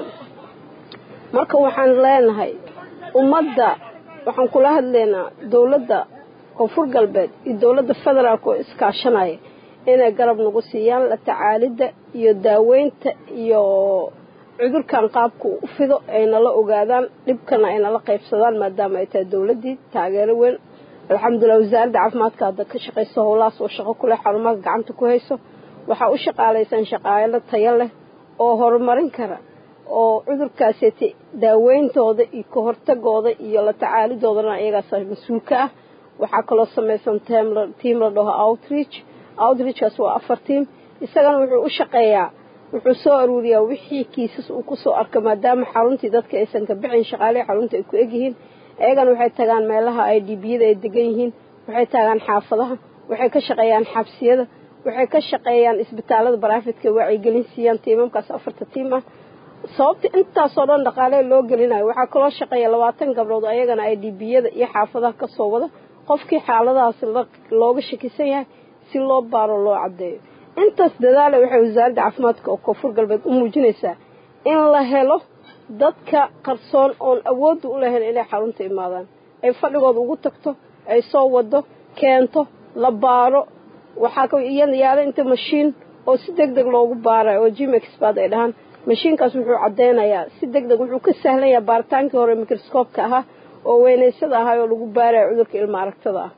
marka waxaan leenahay ummadda waxaan kula hadlaynaa dowladda koonfur galbeed iyo dowladda federaalka oo iskaashanaya inay garab nagu siiyaan la tacaalidda iyo daaweynta iyo cudurkan qaabka u fido aynala ogaadaan dhibkana aynala qaybsadaan maadaama ay tahay dowladdii taageero weyn alxamdulilah wasaaradda caafimaadka hadda ka shaqayso howlahaas oo shaqo kuleh xarumaha gacanta ku hayso waxaa u shaqaalaysan shaqaalo tayo leh oo horumarin kara oo cudurkaaseti daaweyntooda iyo ka hortagooda iyo la tacaalidoodana iyagaas mas-uul ka ah waxaa kaloo samaysan tiam la dhaho outreach outreachkaas waa afar tiam isagana wuxuu u shaqeeyaa wuxuu soo aruuriyaa wixii kiisas uu kusoo arka maadaama xaruntii dadka aysan ka bixin shaqaalihii xarunta ay ku egyihiin ayagana waxay tagaan meelaha ay dhibiyada ay degan yihiin waxay tagaan xaafadaha waxay ka shaqeeyaan xabsiyada waxay ka shaqeeyaan isbitaalada baraafitka wacyigelin siiyaan tiimamkaas afarta tiim ah sababta intaasoo dhan dhaqaale loo gelinayo waxaa kaloo shaqeeya labaatan gabdhood ayagana ay dhibiyada iyo xaafadaha kasoo wada qofkii xaaladahaas looga shakisan yahay si loo baaro loo caddeeyo intaas dadaale waxay wasaaradda caafimaadka oo koonfur galbeed u muujinaysaa in la helo dadka qarsoon oon awoodda u lahayn inay xarunta imaadaan ay fadhigooda ugu tagto ay soo wado keento la baaro waxaa yaala inta mashiin oo si deg deg loogu baarayo oo gmexbad ay dhahaan mashiinkaas wuxuu caddeynayaa si deg deg wuxuu ka sahlan yahay baaritaankii hore microscoobka ahaa oo weynaysada ahaa oo lagu baarayo cudurka ilma aragtada ah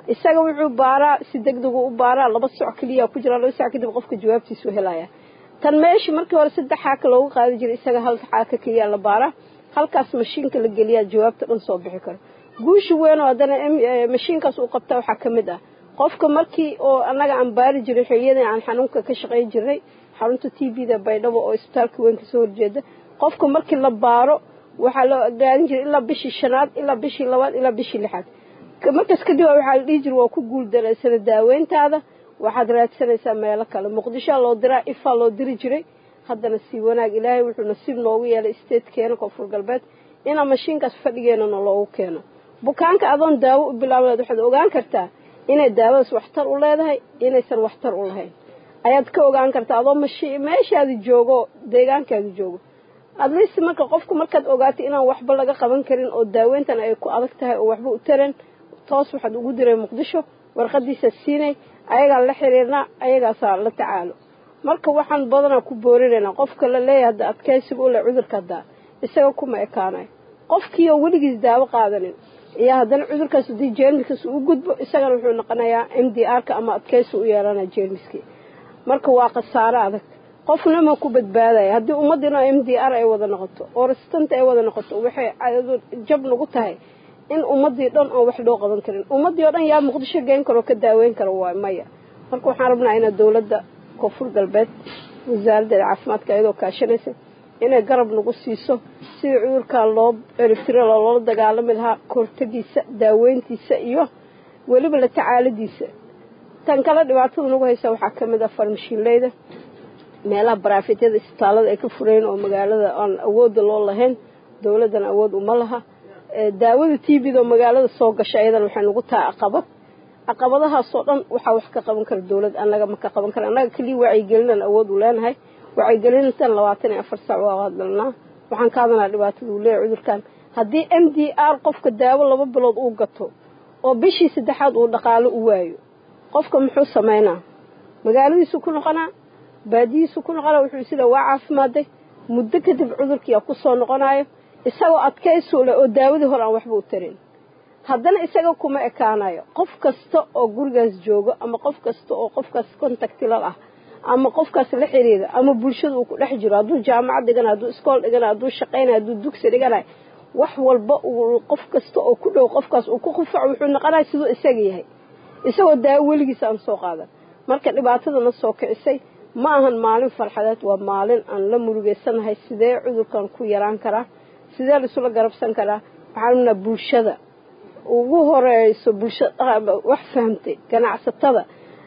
isaga wuxuu baaraa si degdegu u baaraa laba soc keliya ku jira laba soc kadib qofka jawaabtiisu helaya tan meesha markii hore saddex xaaka loogu qaadi jiray isaga hal xaaka keliya la baaraa halkaas mashiinka la geliyaa jawaabta dhan soo bixi karo guusha weyn oo haddana mashiinkaas uu qabtaa waxaa ka mid ah qofka markii oo annaga aan baari jiray xiliyadii aan xanuunka ka shaqayn jirnay xarunta t b da baydhabo oo isbitaalka weyn kasoo horjeeda qofka markii la baaro waxaa loo gaadin jiray ilaa bishii shanaad ilaa bishii labaad ilaa bishii lixaad markaas kadib waxaa la dhihi jira waa ku guuldareysana daaweyntaada waxaad raadsanaysaa meelo kale muqdishoa loo diraa ifaa loo diri jiray haddana sii wanaag ilaahay wuxuu nasiib noogu yeelay statekeena koonfur galbeed inaa mashiinkaas fadhigeenana loogu keeno bukaanka adoon daawo u bilaabaneed waxaad ogaan kartaa inay daawadaas waxtar u leedahay inaysan waxtar u lahayn ayaad ka ogaan kartaa adoo mashi meeshaadi joogo deegaankaadi joogo adliist marka qofku markaad ogaatay inaan waxba laga qaban karin oo daaweyntan ay ku adag tahay oo waxba u taran toos waxaad ugu diray muqdisho warqadiisa siinay ayagaan la xiriirnaa ayagaasaa la tacaalo marka waxaan badanaa ku boorinaynaa qofka la leeyahay hadda adkaysiga u leh cudurka haddaa isaga kuma ekaanayo qofkiioo weligiis daawo qaadanin iyo haddana cudurkaas haddii jeermiskaas uu gudbo isagana wuxuu noqonayaa m d r ka ama adkaysi u yeelanaya jeermiskii marka waa khasaaro adag qofna ma ku badbaadaya haddii ummaddiina m d r ay wada noqoto oo restanta ay wada noqoto waxay jab nagu tahay in ummadii dhan oon wax loo qaban karin ummaddii oo dhan yaa muqdisho geyn karo ka daaweyn karo waay maya marka waxaan rabnaa ina dowladda koonfur galbeed wasaaraddeeda caafimaadka iyadoo kaashanaysa inay garab nagu siiso sidii cudurkaa loo eribtiro loola dagaalami lahaa kahortagiisa daaweyntiisa iyo weliba la tacaaladiisa tan kale dhibaatada nagu haysa waxaa ka mid ah farmashiinleyda meelaha baraafetyada isbitaalada ay ka furayn oo magaalada aan awoodda loo lahayn dowladdana awood uma laha daawada t v da oo magaalada soo gasha ayadana waxay nagu tahay caqabad caqabadahaasoo dhan waxaa wax ka qaban kara dowlad annaga ma ka qaban kara annaga keliya wacyigelinaan awood u leenahay wacyigelintan labaatan iyo afar saac waa hadalnaa waxaan ka hadalnaa dhibaatada uu leeyahay cudurkan haddii m d r qofka daawo laba bilood uu gato oo bishii saddexaad uu dhaqaalo u waayo qofka muxuu samaynaa magaaladiisu ku noqonaa baadiyiisu ku noqonaa wuxuu sida waa caafimaaday muddo kadib cudurkiia ku soo noqonayo isagoo adkaysu leh oo daawadii hore aan waxba u tarin haddana isaga kuma ekaanayo qof kasta oo gurigaas joogo ama qof kasta oo qofkaas contactilal ah ama qofkaas la xiriira ama bulshada uu ku dhex jiro hadduu jaamacad dhiganayo hadduu iskool dhiganayo hadduu shaqaynayo hadduu dugsi dhiganayo wax walba uu qof kasta oo ku dhow qofkaas uu ku qufaco wuxuu noqonaya siduu isaga yahay isagoo daawo weligiis aan soo qaadan marka dhibaatadana soo kicisay ma ahan maalin farxadeed waa maalin aan la murugeysanahay sidee cudurkan ku yaraan karaa sidee laisula garabsan karaa waxaan rabnaa bulshada ugu horeyso bulshada wax fahamtay ganacsatada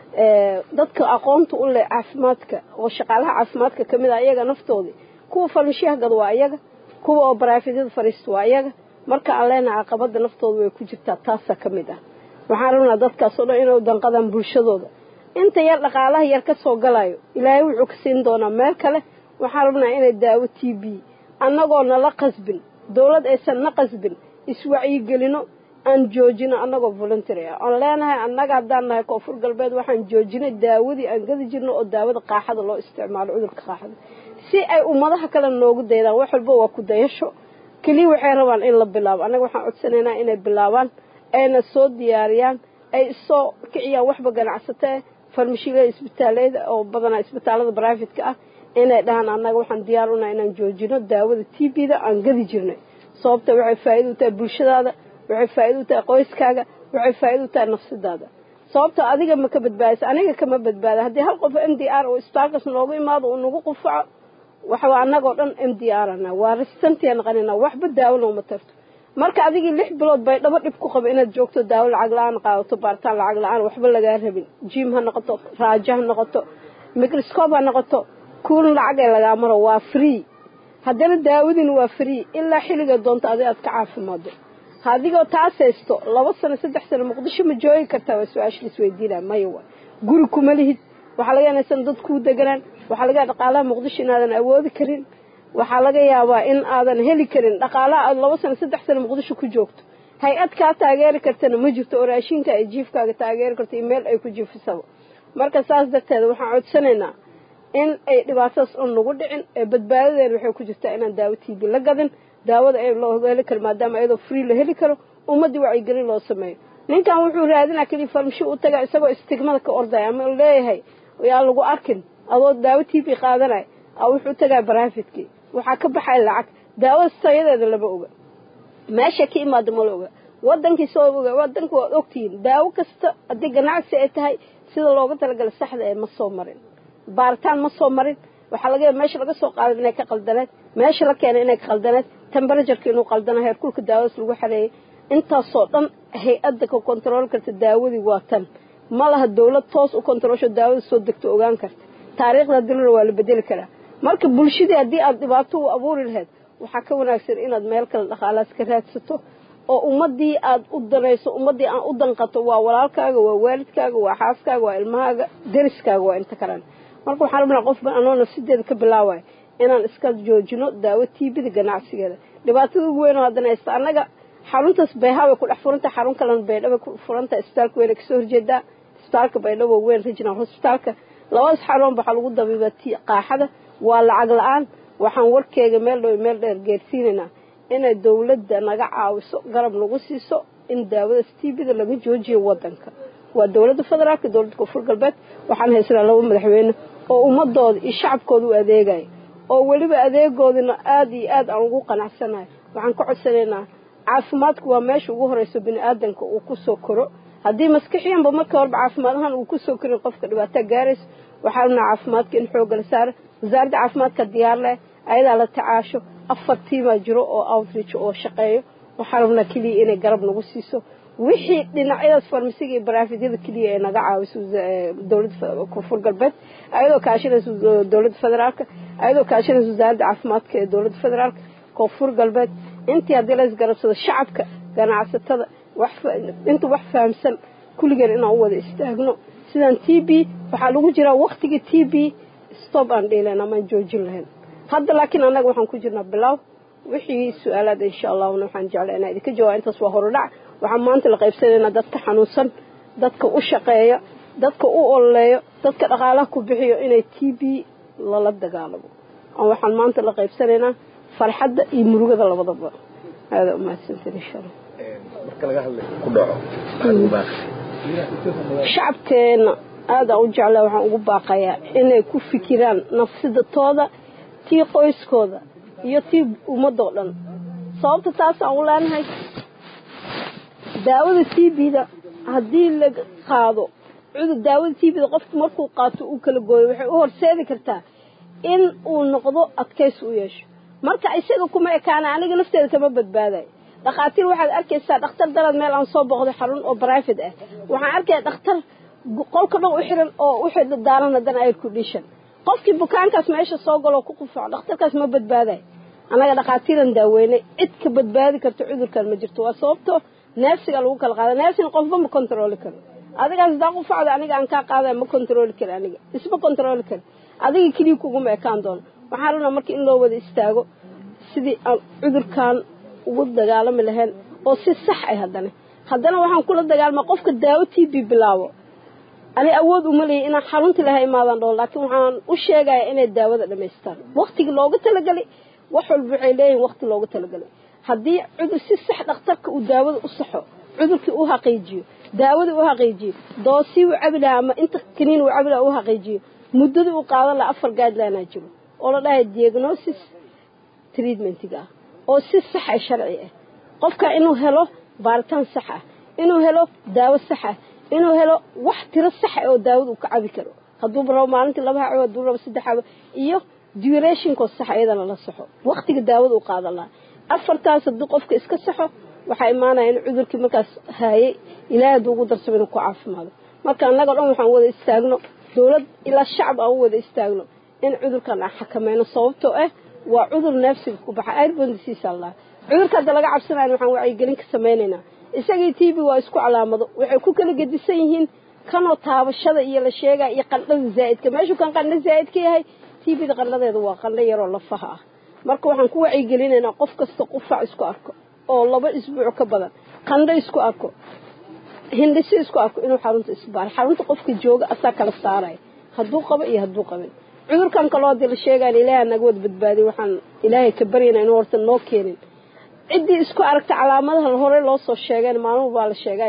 dadka aqoonta u leh caafimaadka oo shaqaalaha caafimaadka ka mid ah iyaga naftoodii kuwa farmashiyaha waa iyaga kuwa oo baraafidada fariista waa iyaga marka aan leenahay caqabada naftooda way ku jirtaa taasaa ka mid ah waxaan rabnaa dadkaas oo dhan inay u danqadaan bulshadooda inta yar dhaqaalaha yar ka soo galayo ilaahay wuxuu ka siin doonaa meel kale waxaan rabnaa inay daawo t b annagoo nala qasbin dowlad aysan na qasbin iswacyigelino aan joojino annagoo voluntary ah oon leenahay annaga haddaan nahay koonfur galbeed waxaan joojinay daawadii aan gadi jirno oo daawada qaaxada loo isticmaalo cudurka qaaxada si ay ummadaha kale noogu daydaan wax walba waa ku dayasho keliya waxay rabaan in la bilaabo annaga waxaan codsanaynaa inay bilaabaan ayna soo diyaariyaan ay soo kiciyaan waxba ganacsatee farmashiilada isbitaalada oo badanaa isbitaalada brifate-ka ah inay dhahaan annaga waxaan diyaar unahay inaan joojino daawada t b da aan gadi jirnay sababta waxay faa'iida u tahay bulshadaada waxay faa'iida u tahay qoyskaaga waxay faa'iida u tahay nafsadaada sababta adiga ma ka badbaadisa aniga kama badbaada haddii hal qof m d r oo isbitaalkaas noogu imaado uu nagu qufaco waxaa annagoo dhan m d r ana waa resistantia naqanina waxba daawo looma tarto marka adigii lix bilood bay dhabo dhib ku qaba inaad joogto daawo lacag la-aan qaadato baaritaan lacag la-aan waxba lagaa rabin jim ha noqoto raajo ha noqoto microscope ha noqoto kuulin lacag ee lagaa maro waa free haddana daawadina waa free ilaa xilliga doonto adi aad ka caafimaado adigoo taas haysto laba sano saddex sano muqdisho ma joogi kartaa waa su-aasha laisweydiinaa maya wa guri kuma lihid waxaa laga inaysan dad kuu deganaan waxaa laga dhaqaalaha muqdisho inaadan awoodi karin waxaa laga yaabaa in aadan heli karin dhaqaalaha aad laba sano saddex sano muqdisho ku joogto hay-ad kaa taageeri kartana ma jirto oo raashinka ay jiifkaaga taageeri karto iyo meel ay ku jiifisaba marka saas darteeda waxaan codsanaynaa in ay dhibaatadaas un nagu dhicin ee badbaadadeena waxay ku jirtaa inaan daawo t b la gadin daawada ee loo heli karo maadaama iyadoo free la heli karo ummaddii wacyigelin loo sameeyo ninkan wuxuu raadinaa keliya farmashi u taga isagoo istigmada ka ordaya ama leeyahay yaa lagu arkin adoo daawo t b qaadanay a wuxuu tagaa baraafitkii waxaa ka baxaya lacag daawada tayadeeda lama oga meesha ka imaada mala oga wadankii soo oga wadanka waad ogtihiin daawo kasta haddii ganacsi ay tahay sida looga talagala saxda ee ma soo marin baaritaan ma soo marin waxaa laga yaaba meesha laga soo qaaday inay ka qaldaneed meesha la keenay inay ka qaldaneed temberatureka inuu qaldana heerkulka daawadaas lagu xareeyay intaasoo dhan hay-adda ka kontarool karta daawadii waa tan ma laha dawlad toos u kontaroolsho daawada soo degto ogaan karta taariikhda dilana waa la bedeli karaa marka bulshadii haddii aada dhibaato u abuuri lahayd waxaa ka wanaagsan inaad meel kale dhaqaalaas ka raadsato oo ummadii aad u danayso ummadii aan u danqato waa walaalkaaga waa waalidkaaga waa xaaskaaga waa ilmahaaga deriskaaga waa inta kalan marka waxaan rabnaa qofba anoo nafsideeda ka bilaawayo inaan iska joojino daawo tiibida ganacsigeeda dhibaatada ugu weyn oo haddana haysta annaga xaruntaas bayhaa way ku dhex furantahay xarun kalena baydhaba ku furantahay isbitaalka weyna kasoo horjeedaa isbitaalka baydhabo weyn regional hospitaalka labadaas xaruun waxaa lagu dabiiba ti qaaxada waa lacag la-aan waxaan warkeega meel dhow meel dheer geersiinaynaa inay dawladda naga caawiso garab nagu siiso in daawadaas tiibida laga joojiyo wadanka waa dawladda federaalka dowladda koonfur galbeed waxaan haysanaa laba madaxweyne oo ummadooda iyo shacabkooda u adeegaya oo weliba adeegoodina aada iyo aad aan ugu qanacsanahay waxaan ka codsanaynaa caafimaadku waa meesha ugu horeyso bini aadanka uu kusoo koro haddii maskixiyanba marka horeba caafimaad ahaan uu kusoo korin qofka dhibaataa gaarayso waxaa rabnaa caafimaadka in xoogga la saaro wasaaradda caafimaadka diyaar leh ayadaa la tacaasho afar tiimaa jiro oo outreach oo shaqeeyo waxaa rabnaa keliya inay garab nagu siiso wixii dhinacyadaas farmasiga iyo baraafidada keliya ee naga caawiso dowladda koonfur galbeed ayadoo kaashanaysa dowladda federaalka ayadoo kaashanaysa wasaaradda caafimaadka ee dowladda federaalka koonfur galbeed intii haddii la isgarabsado shacabka ganacsatada inta wax fahamsan kulligeen inaan u wada istaagno sidaan t b waxaa lagu jiraa waktigii t b stop aan dhiilayn amaan joojin lahayn hadda laakiin annaga waxaan ku jirnaa bilow wixii su-aalaad insha allahna waxaan jeclaa inaa idinka jawaab intaas waa horudhac waxaan maanta la qaybsanaynaa dadka xanuunsan dadka u shaqeeya dadka u ololeeyo dadka dhaqaalaha ku bixiyo inay t b lala dagaalamo waxaan maanta la qaybsanaynaa farxadda iyo murugada labadaba aada umahadsantan insha allah shacabkeena aadaan u jeclaa waxaan ugu baaqayaa inay ku fikiraan nafsidatooda tii qoyskooda iyo tii ummadoo dhan sababta taasaan u leenahay daawada t b-da haddii la qaado cudur daawada t b-da qofku markuu qaato uu kala gooyo waxay u horseedi kartaa in uu noqdo adkaysi u yeesho marka isaga kuma ekaana aniga nafteeda kama badbaadayo dhakhaatiir waxaad arkaysaa dhakhtar dalad meel aan soo booqday xarun oo brivate ah waxaan arkaya dhakhtar qolka dhan u xiran oo u daaran haddana air condition qofkii bukaankaas meesha soo galoo ku qufaco dhakhtarkaas ma badbaadayo annaga dhakhaatiiran daaweynay cid ka badbaadi karto cudurkan ma jirto waa sababto neefsiga lagu kala qaada neefsina qofba ma controli karo adigaas hadaa qufacda aniga aan kaa qaadaya ma controli kari aniga isma controli kari adiga keliya kuguma ekaan doono waxaan rabnaa marka in loo wada istaago sidii aan cudurkan ugu dagaalami lahayn oo si sax ay haddana haddana waxaan kula dagaalmaa qofka daawo t b bilaabo ani awood uma leeya inaan xaruntii laha imaadaan dhoo laakiin waxaan u sheegaya inay daawada dhamaystaan waktigii looga talagalay wax walba waxay leeyihin wakti looga talagalay haddii cudur si sax dhakhtarka uu daawada u saxo cudurkii u xaqiijiyo daawadii u xaqiijiyo doosii u cabi lahaa ama inta kaniin uu cabi laha u xaqiijiyo muddadii uu qaadan laha afar guidelinea jiro oo la dhahay diagnosis treatmentiga ah oo si sax ah sharci ah qofka inuu helo baaritaan sax ah inuu helo daawo sax ah inuu helo wax tiro sax ah oo daawada uu ka cabi karo hadduuba rabo maalintii laba haco hadduu rabo saddex haco iyo durationkoo sax iyadana la saxo waktiga daawada uu qaadan lahaa afartaas hadduu qofka iska saxo waxaa imaanaya in cudurkii markaas haayay ilaahay hadduu ugu darsamo inuu ku caafimaado marka annaga dhan waxaan wada istaagno dowlad ilaa shacab aan u wada istaagno in cudurkan aan xakameyno sababtoo ah waa cudur neefsiga ku baxa airbondisiisa allah cudurka hadda laga cabsanayo waxaan wacyigelin ka samaynaynaa isagii t b waa isku calaamado waxay ku kala gedisan yihiin kanoo taabashada iyo la sheegaya iyo qandhada zaa'idka meeshuu kan qandho zaa'id ka yahay t bda qandhadeeda waa qandho yaroo lafaha ah marka waxaan ku wacyigelinaynaa qof kasta qufac isku arko oo laba isbuuc ka badan qandho isku arko hindhisi isku arko inuu xarunta isbaaro xarunta qofka jooga asaa kala saaraya hadduu qabo iyo hadduu qabin cudurkan kaloo hadii la sheegayan ilaaha naga wada badbaadiy waxaan ilaahay ka baryana inuu horta noo keenin ciddii isku aragta calaamadaha horey loo soo sheegeen maalmuhu baa la sheegay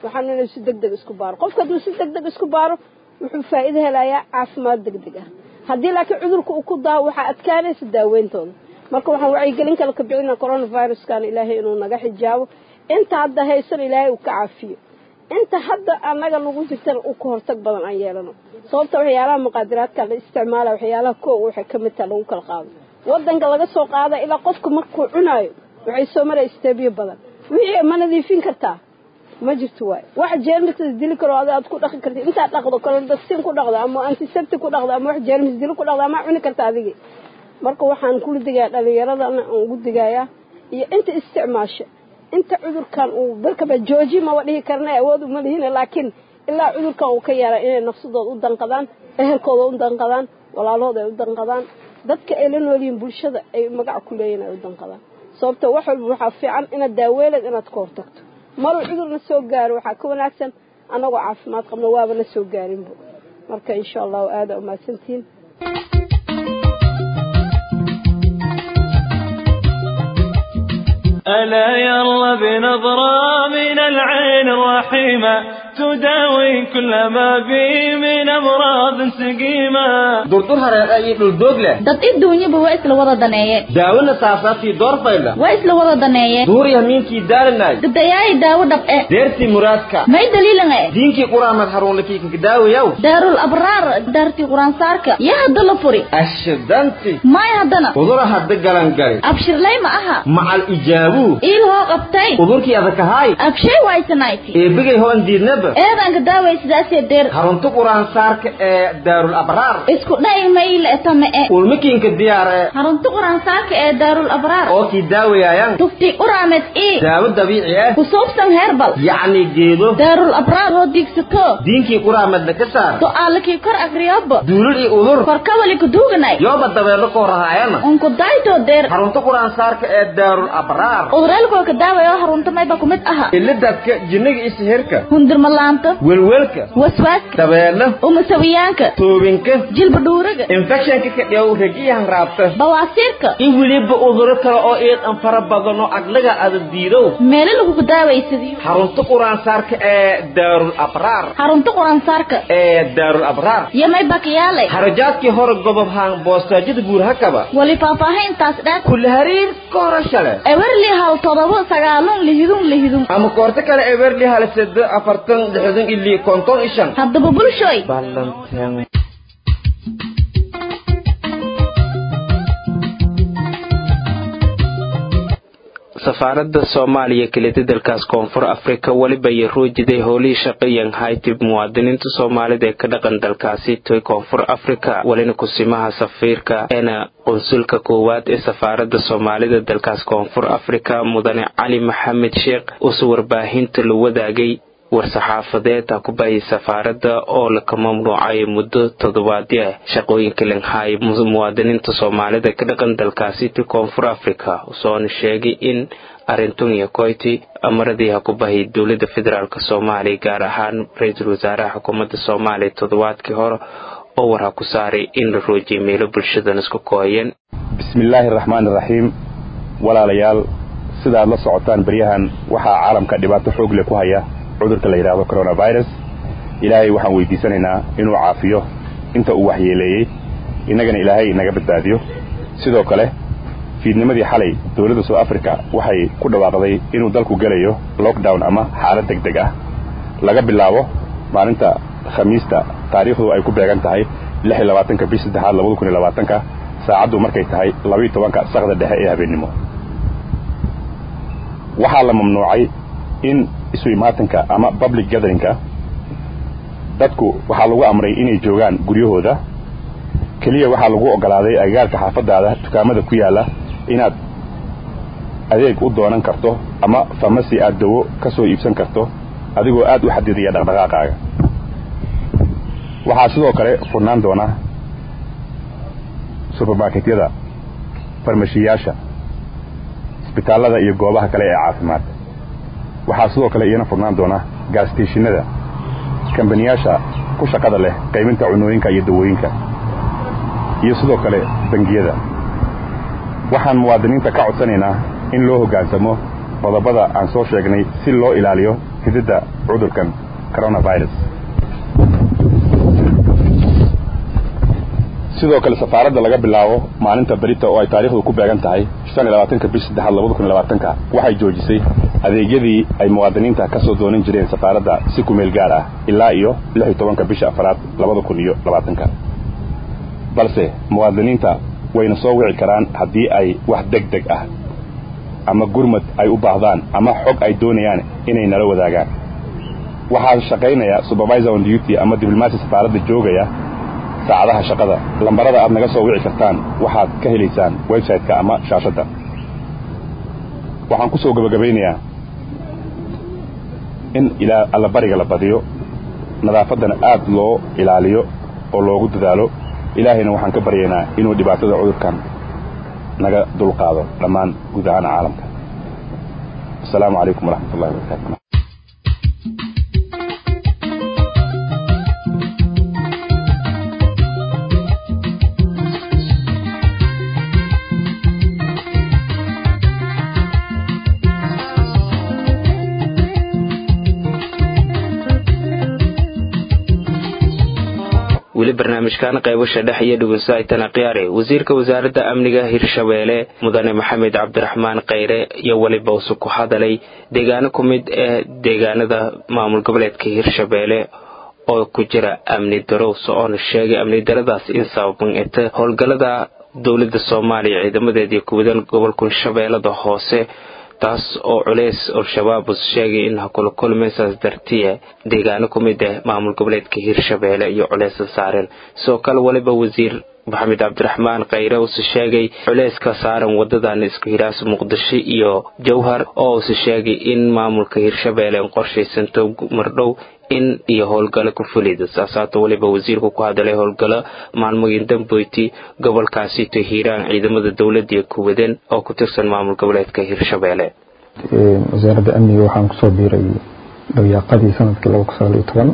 waxaan inuu si deg deg isku baaro qofka hadduu si deg deg isku baaro wuxuu faa'iido helayaa caafimaad deg deg ah haddii laakiin cudurka uu ku daaho waxaa adkaanaysa daaweyntooda marka waxaan wacyigelin kale ka bixina coronaviruskan ilaahay inuu naga xijaabo inta hadda haysan ilaahay uu ka caafiyo inta hadda annaga lagu jirtana uu ka hortag badan aan yeelano sababta waxyaalaha muqaadiraadka la isticmaala waxyaalaha koo waxay ka mid taha lagu kala qaado wadanka laga soo qaada ilaa qofka markuu cunaayo waxay soo maraya isteebyo badan wixii ma nadiifin kartaa ma jirto waay wax jeermis dili karo ad aad ku dhaqi kartid intaad dhaqdo colodasin ku dhaqdo ama antiseptic ku dhaqdo ama wax jeermis dili ku dhaqdo ama cuni karta adigi marka waxaan kula digayaa dhalinyaradana aan ugu digayaa iyo inta isticmaasha inta cudurkan uu barkaba jooji maba dhihi karna awood uma lihina laakiin ilaa cudurkan uu ka yaara inay nafsadooda u danqadaan ehelkooda u danqadaan walaalahooda ay u danqadaan dadka ay la noolyihiin bulshada ay magac ku leeyihin ay u danqadaan sababto wax walba waxaa fiican inaad daaweeleed inaad ka hortagto maruu cudurna soo gaaro waxaa ka wanaagsan annagoo caafimaad qabno waaba na soo gaarinbo marka insha allahu aada umahadsantihiin ألا يلا بنظرة من العين الرحيمة تداوي كل ما بي من أمراض سقيمة durdur hareeqa iyo dhuldoog leh dad adduunyaba waa isla wada daneeye daawona saasaabtii doorfayla waa isla wada daneeye duur yamiinkii daalanay gabdhayaay daawo dhab'e deertii muraadka may daliilange diinkii quraamad haruunlakiikanka daawayaw daarul abraar daartii quraansaarka yaa hadda la furi ashidanti may haddana udura hadda galangali abshirlay ma aha macal ijaabuu iil hoo qabtay udurkii adakahaay abshay waysanayti eebigay hoon diidnaba eedanka daaway sidaasee deer harunta quraansaarka ee daarul abraar isku dhay mayle tame-e ulmikiinka diyaar ee harunta quraansaarka ee daarul abraar oo kii daawayaayan tufti uraamed ii daawo dabiici ah kusuubsan heerbal yacni geedo daarul abraar hoo diigsato diinkii quraamadna ka saar su'aalakii kor agriyobo duulul iyo udur korkawali kuduuganay yooba dabeelo koo rahaayana unku daytoo deer harunta quraansaarka ee daarul abraar uduraalkoo ka daawayo harunta mayba kumid aha ilidadka jinniga iyo sihirka hundirmalaanta welwelka waswaaska dabeelo umasawiyaanka toobinka jilba dhuuraga infectionka ka dhiyow regiyahan raabta bawaasiirka in weliba uduro kale oo iidan fara badan oo aglaga ada diidow meelo lagugu daawaysadiyo harunta quraansaarka ee daarul abraar harunta quraansaarka ee daarul abraar iyo may bakiyaale harajaadkii hore gobob haan boostaajada buurhakaba wali faahfaahintaas dheer kula hariir ka hore shale ewerli hal todoba sagaalun lihidun lihidun ama koorto kale eberli hal sedo afartan lixdan ili konton ishan haddaba bulshoy ballanteen safaaradda soomaaliya kelida dalkaas koonfur afrika weliba iyo ruujiday howlihii shaqeeyan haytib muwaadiniinta soomaalida ee ka dhaqan dalkaasi toy koonfur afrika welina kusimaha safiirka eena qunsulka koowaad ee safaaradda soomaalida dalkaas koonfur afrika mudane cali maxamed sheekh uuse warbaahinta la wadaagay war-saxaafadeed ha ku baayay safaaradda oo laka mamnuucay muddo toddobaadyo ah shaqooyinka langhaay muwaadiniinta soomaalida ka dhaqan dalkaasi ti koonfur africa usoona sheegay in arintun iyo koyti amaradii ha ku bahay dowladda federaalk soomaaliya gaar ahaan ra-iisul wasaaraha xukuumadda soomaaliya toddobaadkii hore oo war ha ku saaray in la roojiyay meelo bulshadan isku kooyeen bismillaahi araxmaani iraxiim walaalayaal sidaad la socotaan beryahan waxaa caalamka dhibaato xoog leh ku haya cudurka la yidhaahdo coronavirus ilaahay waxaan weydiisanaynaa inuu caafiyo inta uu waxyeeleeyey innagana ilaahay naga badbaadiyo sidoo kale fiidnimadii xalay dowladda south africa waxay ku dhawaaqday inuu dalku gelayo lockdown ama xaalad deg deg ah laga bilaabo maalinta khamiista taariikhdu ay ku beegan tahay lix iyo labaatanka bish saddexaad labada kun iyo labaatanka saacaddu markay tahay labaiyo tobanka sakda dhexe ee habeennimo waxaa la mamnuucay in isu imaatanka ama public gatheringka dadku waxaa lagu amray inay joogaan guryahooda keliya waxaa lagu ogolaaday agagaarka xaafadaada dukaamada ku yaalla inaad adeeg u doonan karto ama famasi aad dawo ka soo iibsan karto adigoo aad u xadidaya dhaqdhaqaaqaaga waxaa sidoo kale furnaan doona subermarketyada farmashiyaasha isbitaallada iyo goobaha kale ee caafimaad waxaa sidoo kale iyana furnaan doona gaassteeshinada kambaniyaasha ku shaqada leh qaybinta cunooyinka iyo dawooyinka iyo sidoo kale bangiyada waxaan muwaadiniinta ka codsanaynaa in loo hoggaansamo qodobada aan soo sheegnay si loo ilaaliyo fididda cudurkan coronavirus sidoo kale safaaradda laga bilaabo maalinta berita oo ay taariikhdu ku beegan tahay shan iyo labaatanka bish saddexaad labada kun iyo labaatanka waxay joojisay adeegyadii ay muwaadiniinta ka soo doonan jireen safaaradda si ku meel gaar ah ilaa iyo lix iyo tobanka bisha afaraad labada kun iyo labaatanka balse muwaadiniinta wayna soo wici karaan haddii ay wax deg deg ah ama gurmad ay u baahdaan ama xog ay doonayaan inay nala wadaagaan waxaa shaqaynaya supervisor on duty ama diblomaasi safaaradda joogaya saacadaha shaqada lambarada aad naga soo wici kartaan waxaad ka helaysaan website-ka ama shaashadda waxaan ku soo gabagabaynayaa in ilaa allabariga la badiyo nadaafaddana aad loo ilaaliyo oo loogu dadaalo ilaahayna waxaan ka baryaynaa inuu dhibaatada cudurkan naga dulqaado dhammaan guud ahaan caalamka asalaamu calaykum waraxmat ullahi wabarakaatu weli barnaamijkan qaybasha dhex iyo dhugunsaaytana khiyaare wasiirka wasaaradda amniga hirshabeelle mudane maxamed cabdiraxmaan khayre iyo weliba use ku hadalay deegaano ku mid ee deegaanada maamul goboleedka hirshabeelle oo ku jira amni darows oona sheegay amni daradaas in sababan eta howlgallada dowladda soomaaliya ciidamadeedii kuwadan gobolka shabeellada hoose taas oo culeys al-shabaab us sheegay in hakula kulmaysaas dartiya deegaano ku mid ah maamul goboleedka hirshabeelle iyo culeysa saareen sidoo kale waliba wasiir maxamed cabdiraxmaan khayre use sheegay culeyska saaran wadadan isku hiraasa muqdisho iyo jowhar oo use sheegay in maamulka hirshabeelle qorshaysanto mardhow in iyo howlgalo ku fulida saasaata weliba wasiirku ku hadalay howlgalo maalmooyin damboyti gobolkaasito hiiraan ciidamada dowladda iyo kuwadan oo ku tirsan maamul goboleedka hirshabeelle wasaaradda amniga waxaan kusoo biiray dawayaaqadii sanadkii laba kun sagaal iyo toban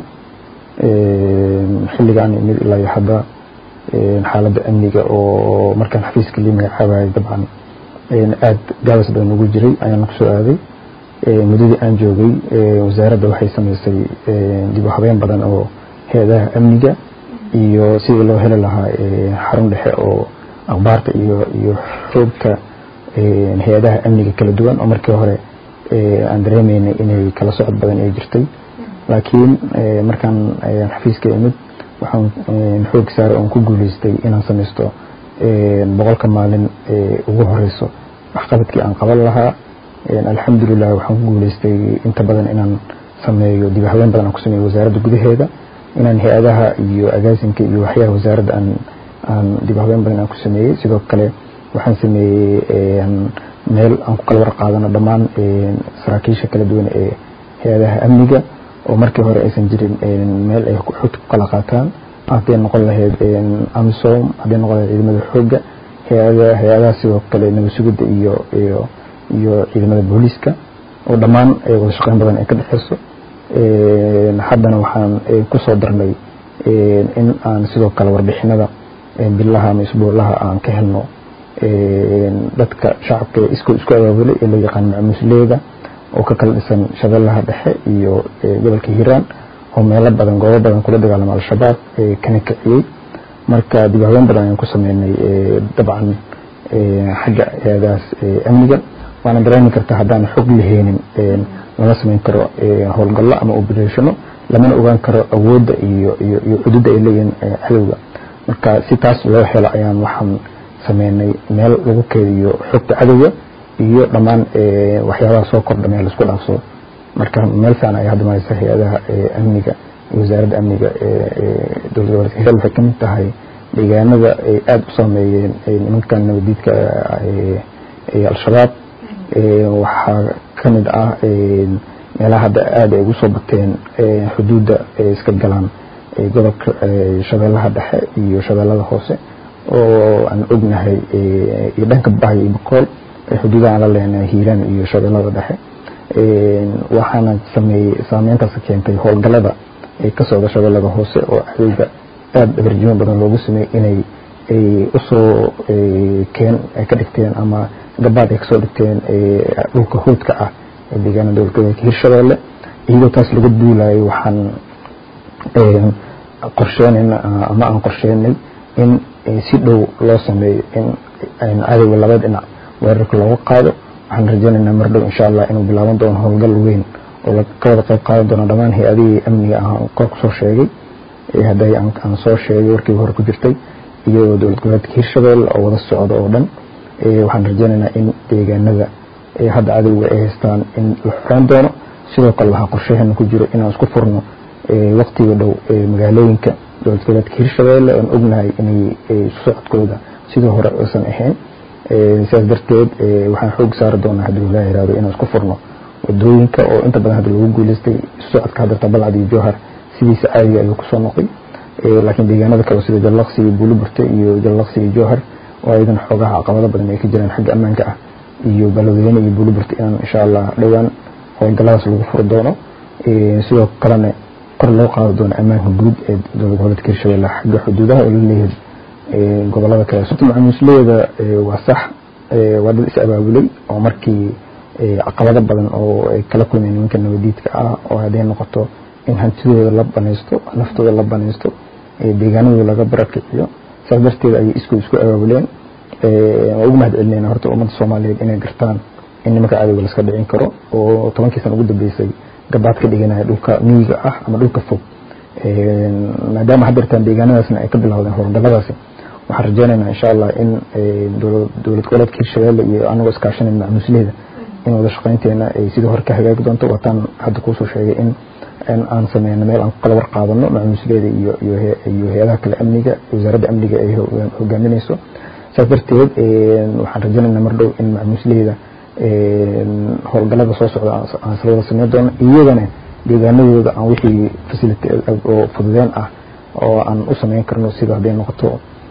xilligaan imid ilaa iyo hadda xaaladda amniga oo markaan xafiiska lii magacaabayay dabcan aada gaabas badan ugu jiray ayaan kusoo aaday muddadii aan joogay wasaaradda waxay samaysay dib u habeyn badan oo hay-adaha amniga iyo sidii loo heli lahaa xarun dhexe oo akhbaarta iyo iyo xoogta hay-adaha amniga kala duwan oo markii hore aan dareemeynay inay kala socod badan ay jirtay laakiin markaan xafiiska imid waxaan xoog saaray oon ku guuleystay inaan samaysto boqolka maalin ugu horeyso waxqabadkii aan qaban lahaa alxamdulilah waxaan ku guuleystay inta badan inaan sameeyo dib habeyn badan aan ku sameeyo wasaaradda gudaheeda inaan hay-adaha iyo agaasinka iyo waxyaha wasaaradda aan aan dib habeyn badan aan ku sameeyey sidoo kale waxaan sameeyey meel aan ku kala war qaadano dhammaan saraakiisha kala duwan ee hay-adaha amniga oo markii hore aysan jirin meel ay xogta ku kala qaataan hadday noqon lahayd amisom hadday noqon lahayd ciidamada xoogga hay-adaha hay-adaha sidoo kale nabad sugidda iyo iyo iyo ciidamada booliiska oo dhammaan wada shaqeyn badan ay ka dhexeyso haddana waxaan kusoo darnay in aan sidoo kale warbixinada bilaha ama isbuulaha aan ka helno dadka shacabka isku isku abaabulay ee loo yaqaan macmuusleeda oo ka kala dhisan shabeellaha dhexe iyo gobolka hiiraan oo meelo badan goobo badan kula dagaalama al-shabaab kana kiciyey marka dib habeyn badan ayaan ku sameynay dabcan xagga hay-adahaas amniga waana dareemi kartaa haddaan xog laheenin lama samayn karo howlgallo ama obereshano lamana ogaan karo awoodda iyo iyo iyo cududda ay leeyihiin cadowga marka si taas loo helo ayaan waxaan sameynay meel lagu keediyo xogta cadowga iyo dhammaan waxyaabaha soo kordha meel laisku dhaafsado marka meel fiican ay hadda maraysa hay-adaha amniga iyo wasaaradda amniga dowladda gobolka hiiraan waxay kamid tahay deegaanada ay aada u saameeyeen nimankan nabadiidka al-shabaab waxaa kamid ah meelaha hadda aada ay ugu soo bateen xuduudda iska galaan gobolka shabeellaha dhexe iyo shabeellada hoose oo aan ognahay iyo dhanka bahay iyo bakool xuduudaha aan la leenahay hiiraan iyo shabeellada dhexe waxaana sameeyey saameyntaas keentay howlgallada ay ka socda shabeellada hoose oo cadowga aada abarjimo badan loogu sameeyey inay ay usoo keen ay ka dhigteen ama gabaad ay kasoo dhigteen dhulka huudka ah ee deegaana dowlad goboleedka hirshabeelle iyadoo taas laga duulayo waxaan qorsheynayna ama aan qorsheynay in si dhow loo sameeyo in cadowga laba dhinac weerarka looga qaado waxaan rajeynaynaa mar dhow insha allah inuu bilaaban doono howlgal weyn oo ka wada qayb qaadan doono dhammaan hay-adihii amniga ah kor kusoo sheegay hadday aan soo sheegay warkii hore ku jirtay iyo dowlad goboleedka hirshabelle oo wada socda oo dhan waxaan rajeynaynaa in deegaanada hadda cadowga ay haystaan in la xoreyn doono sidoo kale waxaa qorshaheena ku jiro inaan isku furno waqtiga dhow magaalooyinka dowlad goboleedka hirshabelle oon ognahay inay socodkooda sidii hore aysan ahayn sidaas darteed waxaan xoog saari doonaa haddii ilaa yihahdo inaan isku furno wadooyinka oo inta badan hadda lagu guuleystay socodka hadarta balcad iyo jowhar sidiisa caadiga ayuu kusoo noqday laakiin deegaanada kale sida jallaqsi iyo buuliburte iyo jallaqsi iyo jowhar oo ayadana xoogaha caqabado badan ay ka jiraan xagga ammaanka ah iyo baladweyne iyo buuliburte inaan insha allah dhowaan howlgalladaas lagu furi doono sidoo kalena kor loo qaadi doono ammaanka guud ee dowlad goboleedka hirshabelle xagga xuduudaha oo la leeyahay gobolada kale macaamiisleeda waa sax waa dad is abaabulay oo markii caqabado badan oo ay kala kulmeen nimanka nabadiidka ah oo hadday noqoto in hantidooda la banaysto naftooda la banaysto deegaanadooda laga barakiciyo saas darteed ayay isku isku abaabuleen waa ugu mahad celinayna horta ummadda soomaaliyeed inay gartaan in nimanka cadowga laska dhicin karo oo tobankii sana ugu dambeysay gabaad ka dhiganaya dhulka miyiga ah ama dhulka fog maadaama haddeertaan deegaanadaasna ay ka bilowdeen howlgalladaasi waxaan rajeynaynaa insha allah in dowlad goboleedka hirshabelle iyo anagoo iskaashanayna macmuusleyda in wada shaqaynteena ay sidii hore ka hagaagi doonto waataan hadda kuusoo sheegay in aan sameyno meel aan ku kala war qaadano macmuusleyda iyo iyo hay-adaha kale amniga wasaaradda amniga ay hogaaminayso saas darteed waxaan rajeynaynaa mar dhow in macmuusleyda howlgallada soo socda aan isla wada sameyn doono iyagana deegaanadooda aan wixii facility oo fududeen ah oo aan u sameyn karno sida hadday noqoto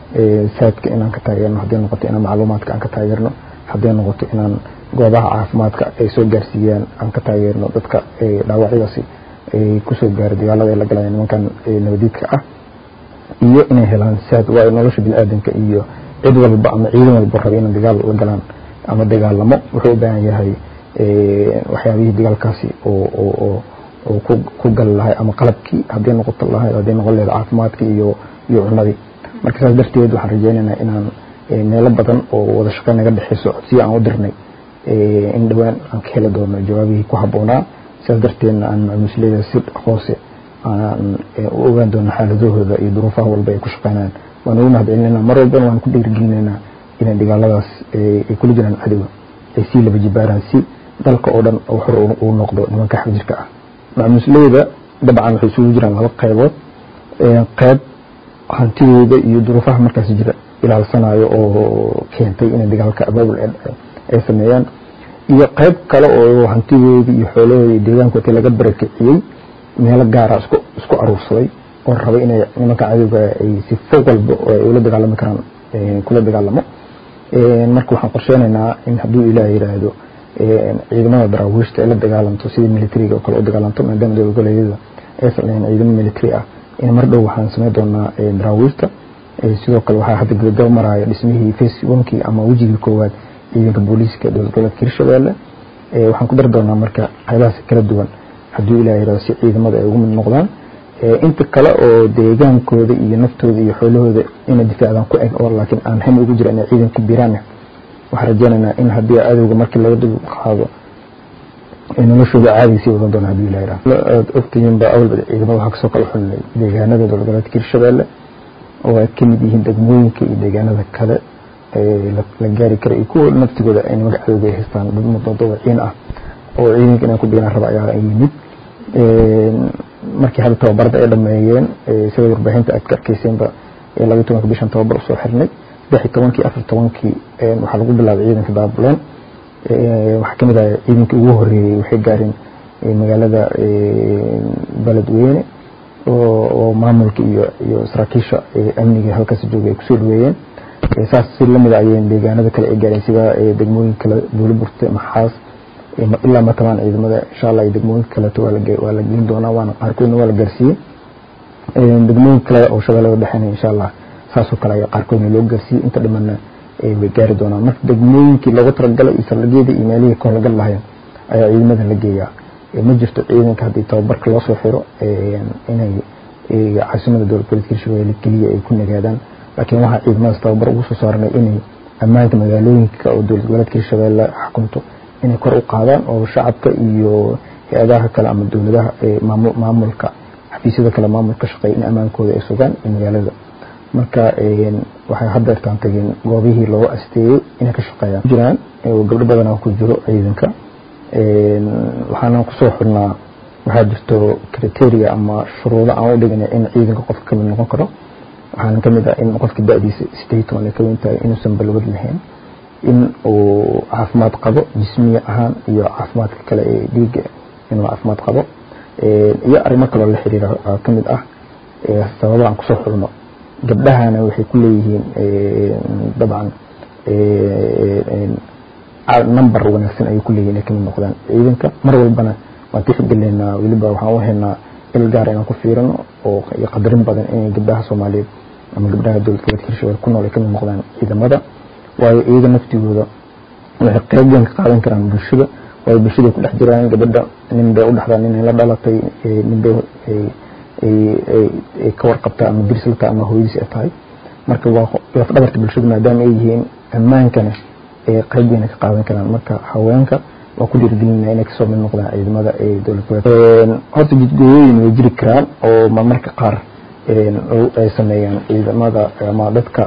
saadka inaan ka taageerno hadday noqoto inaan macluumaadka aan ka taageerno hadday noqoto inaan goobaha caafimaadka ay soo gaarsiiyaan aan ka taageerno dadka dhaawacyadaasi ay kusoo gaara dagaalada ay la galayaan nimankan nabadiidka ah iyo inay helaan saad waa nolosha bini-aadanka iyo cid walba ama ciidan walba raba inay dagaal la galaan ama dagaalamo wuxuu u baahan yahay waxyaabihii dagaalkaasi oo oo ku gali lahay ama qalabkii hadday noqoto lahay hadday noqon lahayd caafimaadkii iyo iyo cunadii marka saas darteed waxaan rajeynaynaa inaan meelo badan oo wada shaqeyn naga dhexeyso codsiya aan u dirnay in dhowaan aan ka heli doono jawaabihii ku habboonaa sidaas darteedna aan macmuusleyda si hoose aan u ogaan doono xaaladahooda iyo duruufaha walba ay ku shaqeynayaan waan ugu mahad celinayna mar walbana waan ku dhiirigelinaynaa inay dagaaladaas ay kula jiraan cadowga ay sii laba jibaaraan si dalka oo dhan oo xor uu noqdo nimanka xabjirka ah macmuusleyda dabcan waxay isugu jiraan laba qaybood qayb hantidooda iyo duruufaha markaas jira ilaalsanayo oo keentay inay dagaalka abaabul ay sameeyaan iyo qayb kale oo hantidoodii iyo xoolahoodii iyo deegaankoodii laga barakiciyey meelo gaara isku isku aruursaday oo rabay inay nimanka cadowga ay si fog walba oo ay ula dagaalami karaan kula dagaalamo marka waxaan qorsheynaynaa in hadduu ilaah yidhaahdo ciidamada daraawiishta ay la dagaalanto sidii militariga oo kale u dagaalanto maadaama dowlad goboleedyada aysan lahayn ciidamo military ah in mar dhow waxaan sameyn doonaa daraawiishta sidoo kale waxaa hadda gabagaba maraya dhismihii face onkii ama wejigii koowaad ciidanka booliiska dowlad goboleedka hirshabelle waxaan ku dari doonaa marka qaybahaas kala duwan hadduu ilaah yidhahdo si ciidamada ay ugu mid noqdaan inta kale oo deegaankooda iyo naftooda iyo xoolahooda inay difaacdaan ku eg oo laakiin aan ham ugu jira inay ciidan ku biiraan waxaan rajeynaynaa in haddii cadowga markii laga dul qaado noloshooda caadi sii wadan doona haddii ilaah yidhahdo aad ogtihiin baa awalba ciidamada waxaa kasoo kala xulnay deegaanada dowlad goboleedka hirshabelle oo ay ka mid yihiin degmooyinka iyo deegaanada kale la gaari kara iyo kuwa naftigooda ay nimanka cadowga ay haystaan dad mudadawaciin ah oo ciidanka inaan ku biiraan raba ayaa yimid markii hadda tababarada ay dhameeyeen sida warbaahinta aad ka arkeyseenba labaiy tobanka bishan tababar usoo xirnay saddex iyo tobankii afar tobankii waxaa lagu bilaabay ciidanka daabuleen waxaa kamid ah ciidankii ugu horeeyey waxay gaareen magaalada beledweyne oo maamulka iyo iyo saraakiisha amniga halkaas jooga ay kusoo dhaweeyeen saas si lamid ayeen deegaanada kale ay gaareen sida degmooyin kale buuliburte maxaas ilaa matamaan ciidamada insha allah iyo degmooyin kaleeto waa la gelin doonaa waana qaarkoodna waa la gaarsiiyey degmooyin kale oo shabeellada dhexeena insha allah saasoo kale ayaa qaarkoodna loo gaarsiiyey inta dhimanna way gaari doonaan marka degmooyinkii loogu talagalay iyo saldhigyada iyo meelihii ka howlgal lahayn ayaa ciidamada la geeyaa ma jirto ciidanka haddii tababarka loo soo xiro inay caasimada dowlad goboleedka hirshabelle keliya ay ku nagaadaan laakiin waxaa ciidamadaas tababar ugu soo saarnay inay ammaanka magaalooyinka oo dowlad goboleedka hirshabelle xukunto inay kor u qaadaan oo shacabka iyo hay-adaha kale ama dowladaha maamulka xafiisyada kale maamulka shaqeeya in ammaankooda ay sugaan magaalada marka waxay haddeertaan tageen goobihii loo asteeyey inay ka shaqeeyaan jiraan gabdho badanaa ku jiro ciidanka waxaana kusoo xirnaa waxaa jirto criteria ama shuruudo aan u dhignay in ciidanka qofka kamid noqon karo waxaana kamid ah in qofka da-diisa sideed toban ay ka weyn tahay inuusan balwad lahayn in uu caafimaad qabo jismiya ahaan iyo caafimaadka kale ee dhiiga inuu caafimaad qabo iyo arrimo kaloo la xiriira kamid ah sababa aan kusoo xulno gabdhahana waxay ku leeyihiin dabcan number wanaagsan ayay ku leeyihin inay kamid noqdaan ciidanka mar walbana waan tixgeleynaa weliba waxaan u haynaa il gaar inaan ku fiirino oo iyo qadarin badan inay gabdhaha soomaaliyeed ama gabdhaha dowlad goboleedka hirshabelle ku nool ay kamid noqdaan ciidamada waayo iyaga naftigooda waxay qayb weyn ka qaadan karaan bulshada waayo bulshaday ku dhex jiraan gabadha nin bay u dhexdaa nin ay la dhalatay nin bay ay ka warqabtaa ama dirsilta ama hooyadiis ay tahay marka waa laf dhabarta bulshada maadaama ay yihiin ammaankana ay qayb weyn ka qaadan karaan marka haweenka waa ku dhiirigelinaya inay kasoo mid noqdaan ciidamada ee dowlad goboleed horta jidgooyooyin way jiri karaan oo marmarka qaar ay sameeyaan ciidamada ama dadka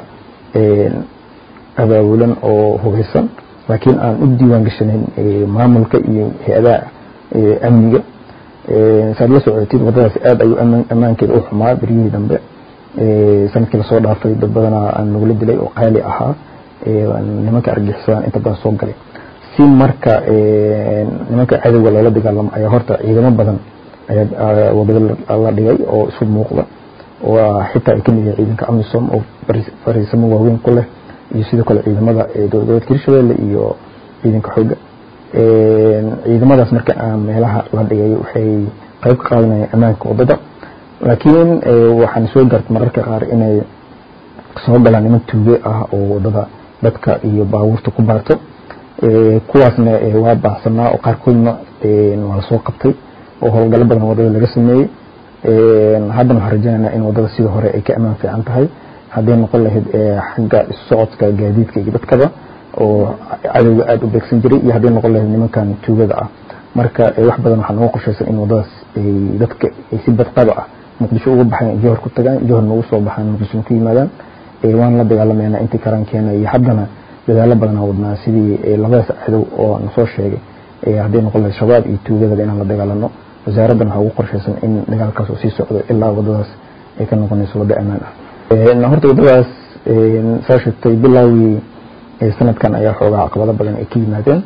abaabulan oo hubeysan laakiin aan u diiwaan gashanayn maamulka iyo hay-adaha amniga saad la socotid wadadaas aad ayuu ammaankeeda u xumaa beryihii dambe sanadkii lasoo dhaafay dad badanaa aan nagula dilay oo qaali ahaa nimanka argixisaan inta badan soo galay si marka nimanka cadowga loola dagaalamo ayaa horta ciidamo badan ayaa wadada la dhigay oo isu muuqda waa xitaa ay kamid yihiin ciidanka amisom oo fariisamo waaweyn ku leh iyo sidoo kale ciidamada dowlad goboleedka hirshabelle iyo ciidanka xooga ciidamadaas marka aan meelaha la dhigay waxay qayb ka qaadanayaan ammaanka wadada laakiin waxaan soo gaartay mararka qaar inay soo galaan niman tuuge ah oo wadada dadka iyo baabuurta ku baarto kuwaasna waa baahsanaa oo qaarkoodna waa lasoo qabtay oo howlgalo badan wadada laga sameeyey haddana waxaan rajaynaynaa in wadada sida hore ay ka ammaan fiican tahay hadday noqon lahayd xagga isu socodka gaadiidka iyo dadkaba oo cadowga aada u beegsan jiray iyo hadday noqon lahayd nimankan tuugada ah marka wax badan waxaa nooga qorshaysan in wadadaas dadka ay si badqaba ah muqdisho uga baxaan johor ku tagaan johor noogu soo baxaan muqdisho ku yimaadaan waan la dagaalamayna intii karankeena iyo haddana dadaalo badanaa wadnaa sidii labadaas cadow oo nasoo sheegay hadday noqon lahayd shabaab iyo tuugadaba inaan la dagaalano wasaaraddan waxaa ugu qorshaysan in dagaalkaas uu sii socdo ilaa wadadaas ay ka noqonayso waddo ammaan ah horta waddadaas saa sheegtay bilaawii sanadkan ayaa xoogaa caqabado badan ay ka yimaadeen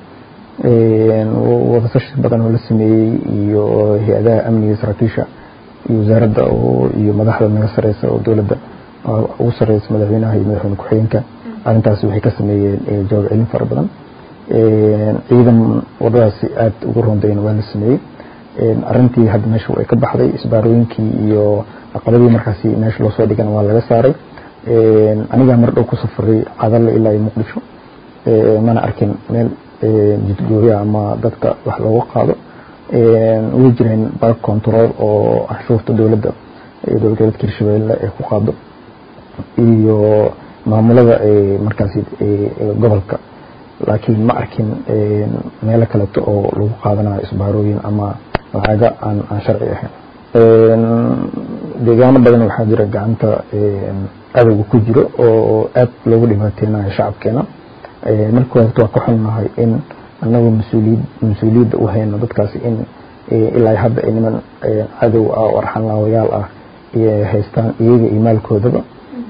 wadasashi badan oo la sameeyey iyo hay-adaha amniga saraakiisha iyo wasaaradda iyo madaxda naga sareysa oo dowladda ugu sareysa madaxweynaha iyo madaxweyne ku-xigeenka arrintaas waxay ka sameeyeen jawaab celin fara badan ciidan wadadaasi aada ugu rondayna waa la sameeyey arrintii hadda meesha way ka baxday isbaarooyinkii iyo caqabadii markaasi meesha loo soo dhigana waa laga saaray anigaa mar dhow ku safaray cadalle ilaa iyo muqdisho mana arkin meel jidgooya ama dadka wax looga qaado way jireen back control oo canshuurta dowladda dowlad goboleedka hirshabelle ay ku qaado iyo maamulada markaasi gobolka laakiin ma arkin meelo kaleeto oo lagu qaadanayo isbaarooyin ama lacaga aan aan sharci ahayn deegaano badan waxaa jira gacanta cadowga ku jiro oo aad loogu dhibaateynayo shacabkeena marka horta waa ka xunnahay in anagoo mas-uuliyad mas-uuliyadda u hayno dadkaasi in ilaa hadda ay niman cadow ah oo arxanlaawayaal ah haystaan iyaga iyo maalkoodaba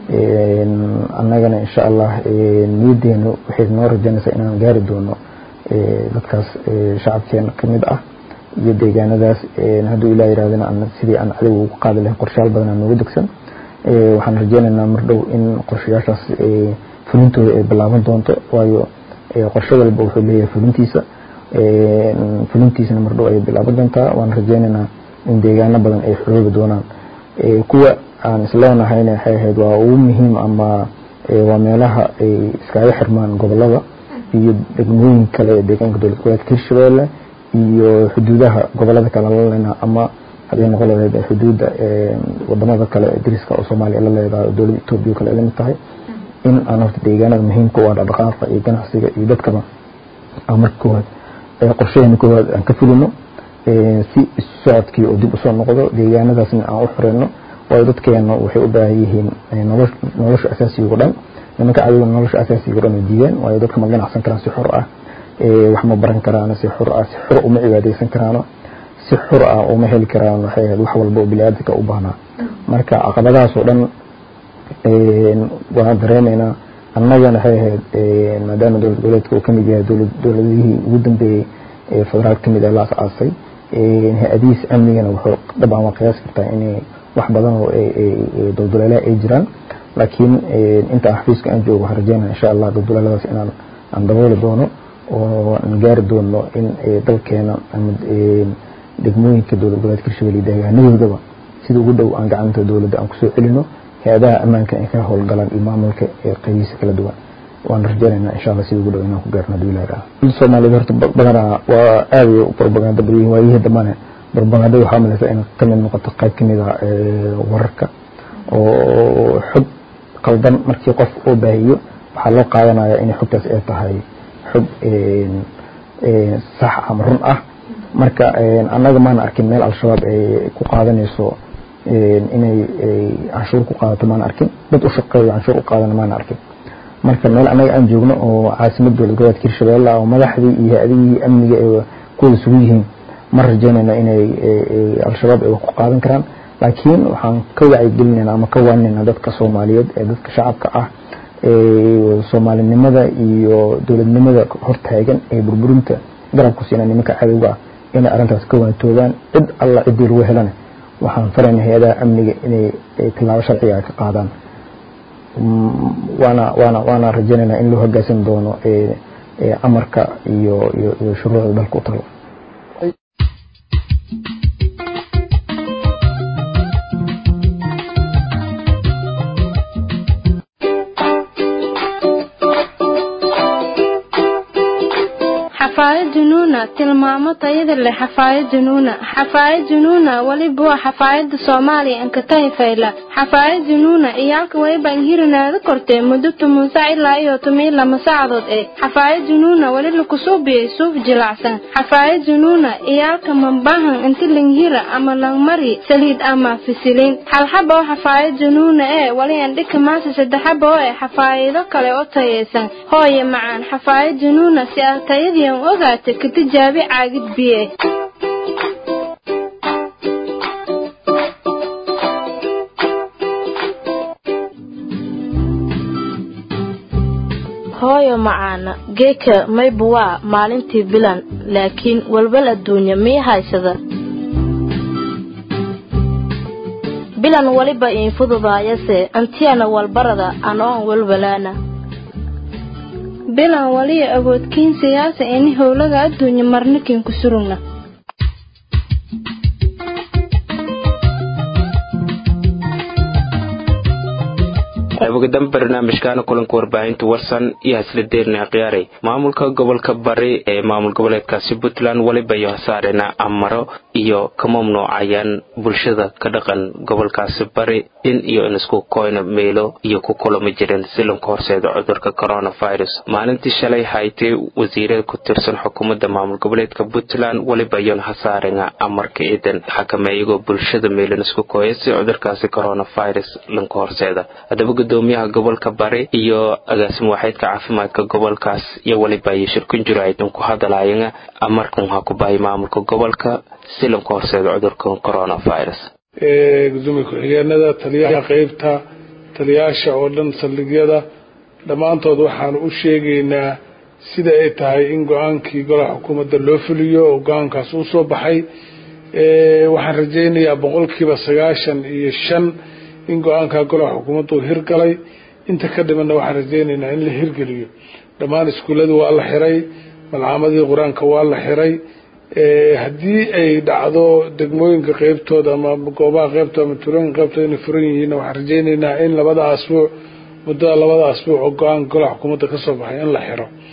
annagana insha allah niyaddeenu waxay noo rajaynaysaa inaan gaari doono dadkaas shacabkeena ka mid ah iyo deegaanadaas hadduu ilah yirahdana sidii aan cadowga ugu qaadi lahayn qorshayaal badan aan nooga degsan waxaan rajaynaynaa mar dhow in qorshayaashaas fulintooda ay bilaaban doonto waayo qorshe walba wuxuu leeyahay fulintiisa fulintiisana mar dhow ayay bilaaban doontaa waan rajaynaynaa in deegaano badan ay xoroobi doonaan kuwa aan isleenahayna waxay ahayd waa ugu muhiim ama waa meelaha ay iskaga xirmaan gobolada iyo degmooyin kale ee deegaanka dowlad goboleedka hirshabelle iyo xuduudaha gobolada kale la leenaha ama hadday noqon lahayd xuduudda wadamada kale dariska oo soomaaliya la leedahay oo dowladda etoobiya kale ay lamid tahay in aan horta deegaanada muhiimka u ah dhaqdhaqaaqa iyo ganacsiga iyo dadkaba aan marka koowaad qorshaheena koowaad aan ka fulino si isu socodkii oo dib usoo noqdo deegaanadaasna aan u xoreyno waayo dadkeena waxay u baahan yihiin nolosha asaasiga o dhan nimanka cadowga nolosha asaasiga o dhan ay diideen waayo dadka ma ganacsan karaan si xor ah wax ma baran karaan si xor ah si xor uma cibaadeysan karaano si xor ah uma heli karaan waxay ahayd wax walba oo biniaadamka u baahnaa marka caqabadahaas oo dhan waan dareemaynaa annagana waxay ahayd maadaama dowlad goboleedka uu kamid yahay dowladihii ugu dambeeyey ee federaal kamid ah la as-aasay hay-adihiis amnigana wuxuu dabcan waa qiyaas kartaa inay wax badan oo dulduleelaha ay jiraan laakiin inta aan xafiiska aan joogo waxaan rajeynaya insha allah dulduleeladaas inaan aan dabooli doono oo aan gaari doono in dalkeena ama degmooyinka dowlad goboleedka hirshabelle deegaanadoodaba sida ugu dhow aan gacanta dowladda aan kusoo celino hay-adaha ammaanka ay ka howlgalaan iyo maamulka ee qaybihiisa kala duwan waan rajeynaynaa insha allah sida ugu dhow inaan ku gaarno haduu ilahi raha soomaaliyed horta badanaa waa aad ay propaganda badan yihin waayihii dambane propaganda waxaa malaysa in kamid noqoto qayb kamid a wararka oo xog qaldan markii qof oo baahiyo waxaa loo qaadanaya inay xogtaas ay tahay xog sax ama run ah marka annaga maana arkin meel al-shabaab ay ku qaadanayso inay canshuur ku qaadato maana arkin dad u shaqeeyo canshuur u qaadana maana arkin marka meel annaga aan joogno oo caasimad dowlad goboleedka hirshabelle oo madaxdii iyo hay-adihii amniga ay kuwada sugu yihiin ma rajeynayna inay al-shabaab ay wax ku qaadan karaan laakiin waxaan ka wacyigelinayna ama ka waaninayna dadka soomaaliyeed ee dadka shacabka ah soomaalinimada iyo dowladnimada hortaagan ee burburinta garabku siina nimanka cadowga ah inay arrintaas ka waantoogaan cid alla ciddii lagu helana waxaan farayna hay-adaha amniga inay tilaabo sharciga ka qaadaan waana waana waana rajeynaynaa in loo hogaasan doono amarka iyo iyo iyo shuruucda dalka u talo xafaayad junuuna tilmaamo tayada leh xafaayad junuuna xafaayad junuuna weliba waa xafaayada soomaaliya ankatahi fayla xafaayad junuuna iyaalka wayban hirinaada kortee muddo toban sac ilaa iyo toban lama saacadood ee xafaayad junuuna weli lakusuubiyey suuf jilacsan xafaayad junuuna iyaalka mambahan inti langhira ama langmari saliid ama fisiliin xalxaba oo xafaayad junuuna ee weli andhika maasa saddexaba oo ee xafaayido kale oo tayaysan hooye macaan xafaayad junuuna si ah tayadii ogaata ka tijaabi caagid biye hooyo macaana geeka maybu waa maalintii bilan laakiin walwal adduunya mii haysada bilan weliba iin fududaayase antiyana walbarada anoon walwalaana bilan waliya awoodkiin siyaasa ini howlaga adduunya marnikin ku surugna qaybogadan barnaamijkaana kulanka warbaahinta warsan iyo hasla khiyaaray maamulka gobolka bari ee maamul goboleedkaasi puntland weliba iyo hasaarena amaro iyo ka mamnuucayaan bulshada ka dhaqan gobolkaasi bari in iyo in isku koyna meelo iyo ku kulama jireen silanka horseeda cudurka coronavirus maalintii shalay haytay wasiirada ku tirsan xukuumadda maamul goboleedka puntland weliba iyon hasaarena amarka ciidan xakameeyagoo bulshada meelan isku koya si cudurkaasi coronavirus lanka horseeda gudoomiyaha gobolka bari iyo agaasimo waaxeedka caafimaadka gobolkaas iyo weliba iyo shirkin jiro aydan ku hadalaayana amarkan waxaa ku bahay maamulka gobolka silanka horseeda cudurka coronavirus gudoomiye ku-xigeenada taliyaha qeybta taliyaasha oo dhan saldhigyada dhammaantood waxaanu u sheegaynaa sida ay tahay in go-aankii golaha xukuumadda loo fuliyo oo go-aankaas u soo baxay waxaan rajaynayaa boqolkiiba sagaashan iyo shan in go-aankaa golaha xukuumadda uu hirgalay inta ka dhimanna waxaan rajaynaynaa in la hirgeliyo dhammaan iskuullada waa la xiray malcaamadii qur-aanka waa la xiray haddii ay dhacdo degmooyinka qeybtooda ama goobaha qeybtooda ama tuulooyinka qeybtooda inay furan yihiinna waxaan rajaynaynaa in labada asbuuc muddada labada asbuuc oo go-aanka golaha xukuumadda ka soo baxay in la xiro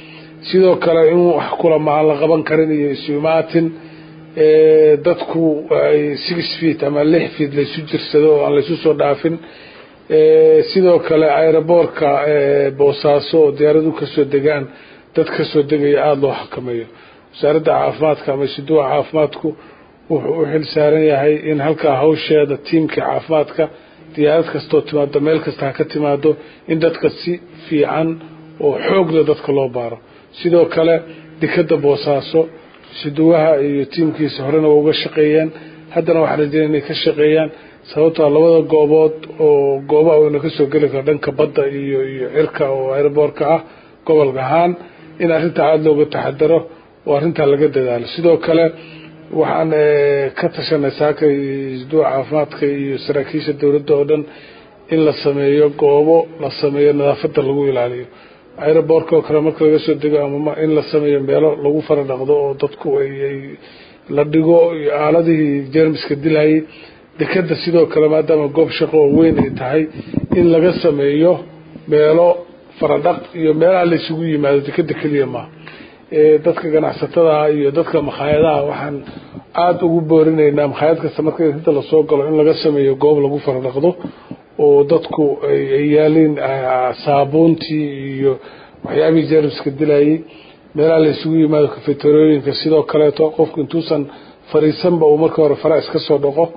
sidoo kale in wax kulama aan la qaban karin iyo isumaatin dadku ay six feet ama lix feet laysu jirsado oo aan laysu soo dhaafin sidoo kale aeroboortka boosaaso oo diyaaradu kasoo degaan dad kasoo degaya aada loo xakameeyo wasaaradda caafimaadka ama isuduwa caafimaadku wuxuu u xil saaran yahay in halkaa hawsheeda tiimkii caafimaadka diyaarad kastoo timaado meel kasta ha ka timaado in dadka si fiican oo xoogla dadka loo baaro sidoo kale dekada boosaaso isuduwaha iyo tiimkiisa horena waa uga shaqeeyeen haddana waxaan rajeynaya inay ka shaqeeyaan sababtoo labada goobood oo goobaha wayna kasoo geli karo dhanka badda iyo iyo cirka oo aeroboorka ah gobolka ahaan in arrintaa aada looga taxadaro oo arrintaa laga dadaalo sidoo kale waxaan ka tashanay saaka isduuca caafimaadka iyo saraakiisha dowladda oo dhan in la sameeyo goobo la sameeyo nadaafadda lagu ilaaliyo aeroboorka oo kale marka laga soo dego ama in la sameeyo meelo lagu fara dhaqdo oo dadku ay la dhigo iyo aaladihii jermiska dilayay dekada sidoo kale maadaama goob shaqo oo weyn ay tahay in laga sameeyo meelo faradhaq iyo meelaha la isugu yimaado dekada keliya maaha dadka ganacsatada iyo dadka makhaayadaha waxaan aada ugu boorinaynaa makhaayad kasta marka inta lasoo galo in laga sameeyo goob lagu faradhaqdo oo dadku ay yaaliin saabuuntii iyo waxyaabihii jermiska dilayay meelaha la isugu yimaado kafeterooyinka sidoo kaleeto qofku intuusan fariisanba uu marka hore fara iska soo dhaqo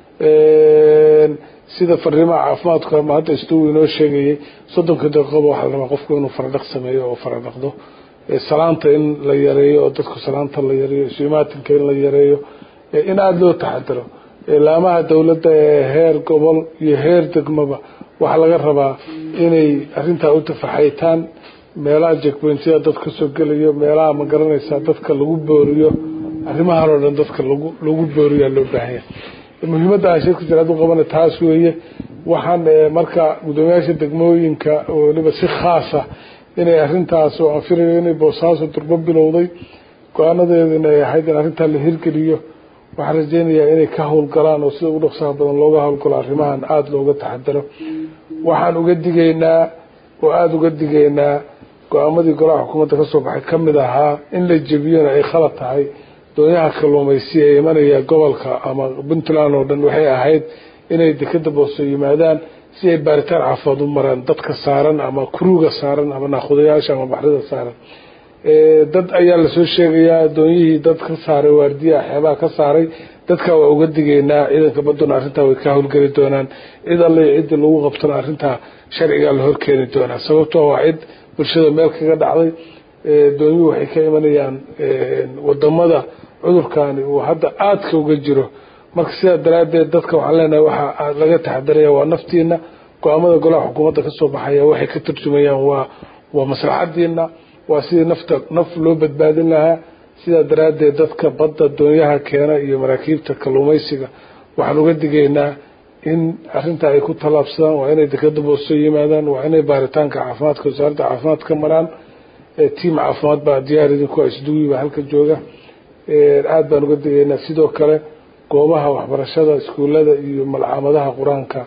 sida fariimaha caafimaadku ama hadda istugu inoo sheegayay soddonka daqiiqoba waxaa la rabaa qofku inuu faradhaq sameeyo oo faradhaqdo salaanta in la yareeyo oo dadku salaanta la yareeyo isumaatinka in la yareeyo in aada loo taxadaro laamaha dowladda ee heer gobol iyo heer degmaba waxaa laga rabaa inay arrintaa u tafaxaytaan meelaha jekbointyada dad kasoo gelayo meelaha ma garanaysaa dadka lagu booriyo arrimahan oo dhan dadka lagu lagu booriyaa loo baahanya muhiimadda aan shirka jiraad u qabana taas weeye waxaan marka guddoomiyaasha degmooyinka weliba si khaasa inay arrintaas oo aan filayo inay boosaaso durbo bilowday go-aanadeedu inay ahayd in arrintaa la hirgeliyo waxaan rajeynayaa inay ka howlgalaan oo sida ugu dhaqsaha badan looga howlgalo arrimahan aada looga taxadaro waxaan uga digaynaa oo aada uga digaynaa go-aamadii golaha xukuumadda kasoo baxay ka mid ahaa in la jebiyona ay khalad tahay doonyaha kalluumaysi ee imanaya gobolka ama puntland oo dhan waxay ahayd inay dekada booso yimaadaan si ay baaritaan caafimaad u maraan dadka saaran ama kuruga saaran ama naakudayaasha ama baxrida saaran dad ayaa lasoo sheegayaa doonyihii dad ka saaray waardiyaha xeebaha ka saaray dadka waa uga digaynaa ciidanka baduna arrintaa way ka howlgeli doonaan cid alle ciddii lagu qabtona arrintaa sharcigaa la horkeeni doonaa sababtoo waa cid bulshada meel kaga dhacday doonyuhu waxay ka imanayaan wadamada cudurkani uu hadda aadka uga jiro marka sidaa daraaddeed dadka waxaan leenahay waxaa laga taxadaraya waa naftiina go-aamada golaha xukuumadda kasoo baxaya waxay ka turjumayaan waa waa maslaxadiina waa sidii nafta naf loo badbaadin lahaa sidaa daraaddeed dadka badda doonyaha keena iyo maraakiibta kalluumaysiga waxaan uga digaynaa in arrintaa ay ku tallaabsadaan waa inay dekada booso yimaadaan waa inay baaritaanka caafimaadka wasaaradda caafimaad ka maraan tiam caafimaad baa diyaar idinku isduwiba halka jooga aada baan uga digaynaa sidoo kale goobaha waxbarashada iskuullada iyo malcaamadaha qur-aanka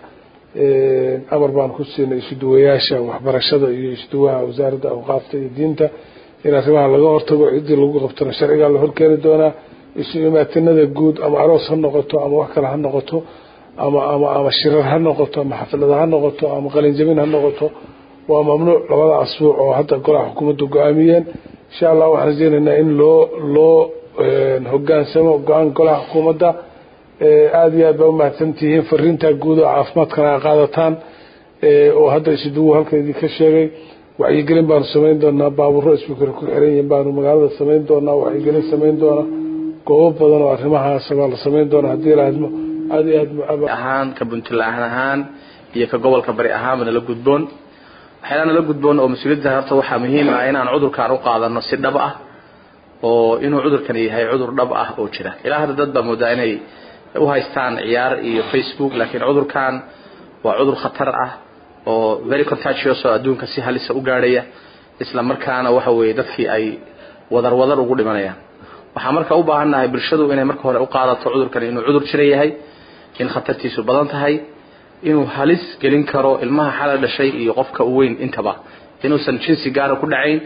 amar baan ku siinay isuduwayaasha waxbarashada iyo isuduwaha wasaaradda awqaafta iyo diinta in arrimaha laga hortago ciddii lagu qabtona sharcigaa la horkeeni doonaa isu imaatinada guud ama aroos ha noqoto ama wax kale ha noqoto ama ama ama shirar ha noqoto ama xaflada ha noqoto ama qalinjabin ha noqoto waa mamnuuc labada asbuuc oo hadda golaha xukuumadda go-aamiyeen insha allah waxaan rajeynaynaa in loo loo hogaansamo go-aan golaha xukuumadda aada iyo aad baa umahadsan tihiin fariintaa guud oo caafimaadkana a qaadataan oo hadda isuduwu halka idinka sheegay wacyigelin baanu samayn doonaa baabuuro isbikar ku xiran yihiin baanu magaalada samayn doonaa wacyigelin samayn doonaa goobo badan oo arrimahaas baa la samayn doonaa haddii laadmo aada iyo aad ahaan ka puntland ahaan iyo ka gobolka bari ahaanba nala gudboon waxyaala nala gudboon oo mas-uuliyadda horta waxaa muhiim ah inaan cudurkaan u qaadano si dhab ah oo inuu cudurkani yahay cudur dhab ah oo jira ilaa hadda dad baa moodaa inay u haystaan ciyaar iyo facebook laakiin cudurkan waa cudur khatar ah oo very contagious oo adduunka si halisa u gaadhaya isla markaana waxa weeye dadkii ay wadar wadar ugu dhimanayaan waxaa marka u baahannahay bulshadu inay marka hore u qaadato cudurkani inuu cudur jira yahay in khatartiisu badan tahay inuu halis gelin karo ilmaha xala dhashay iyo qofka u weyn intaba inuusan jinsi gaara ku dhacayn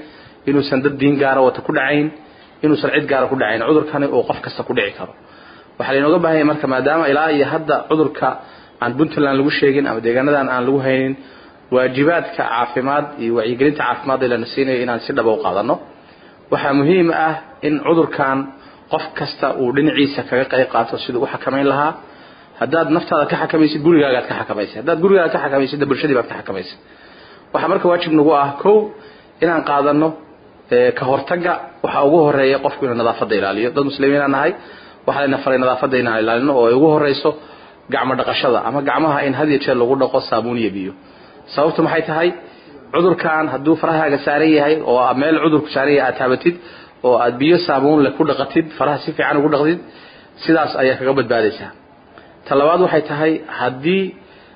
inuusan dad diin gaara wata ku dhacayn inuusan cid gaara ku dhacayn cudurkani uu qof kasta ku dhici karo waxaa laynooga baahan yahay marka maadaama ilaa iyo hadda cudurka aan puntland lagu sheegin ama deegaanadan aan lagu haynin waajibaadka caafimaad iyo wacyigelinta caafimaad ee lana siinayo inaan si dhaba u qaadano waxaa muhiim ah in cudurkan qof kasta uu dhinaciisa kaga qayb qaato siduu u xakamayn lahaa haddaad naftaada ka xakamaysid gurigaagaad ka xakamaysa haddaad gurigaaga ka xakamaysidna bulshadii baad ka xakamaysa waxaa marka waajib nagu ah kow inaan qaadano ka hortaga waxa ugu horeeya qofku inuu nadaafadda ilaaliyo dad muslimiina nahay waxaa layna faray nadaafadda inaan ilaalino oo ay ugu horeyso gacmo dhaqashada ama gacmaha in had iyo jeer lagu dhaqo saabuun iyo biyo sababtu maxay tahay cudurkan hadduu farahaaga saaran yahay oo meel cudurku saaran yahay aad taabatid oo aad biyo saabuun leh ku dhaqatid faraha si fiican ugu dhaqdid sidaas ayaa kaga badbaadaysaa ta labaad waxay tahay haddii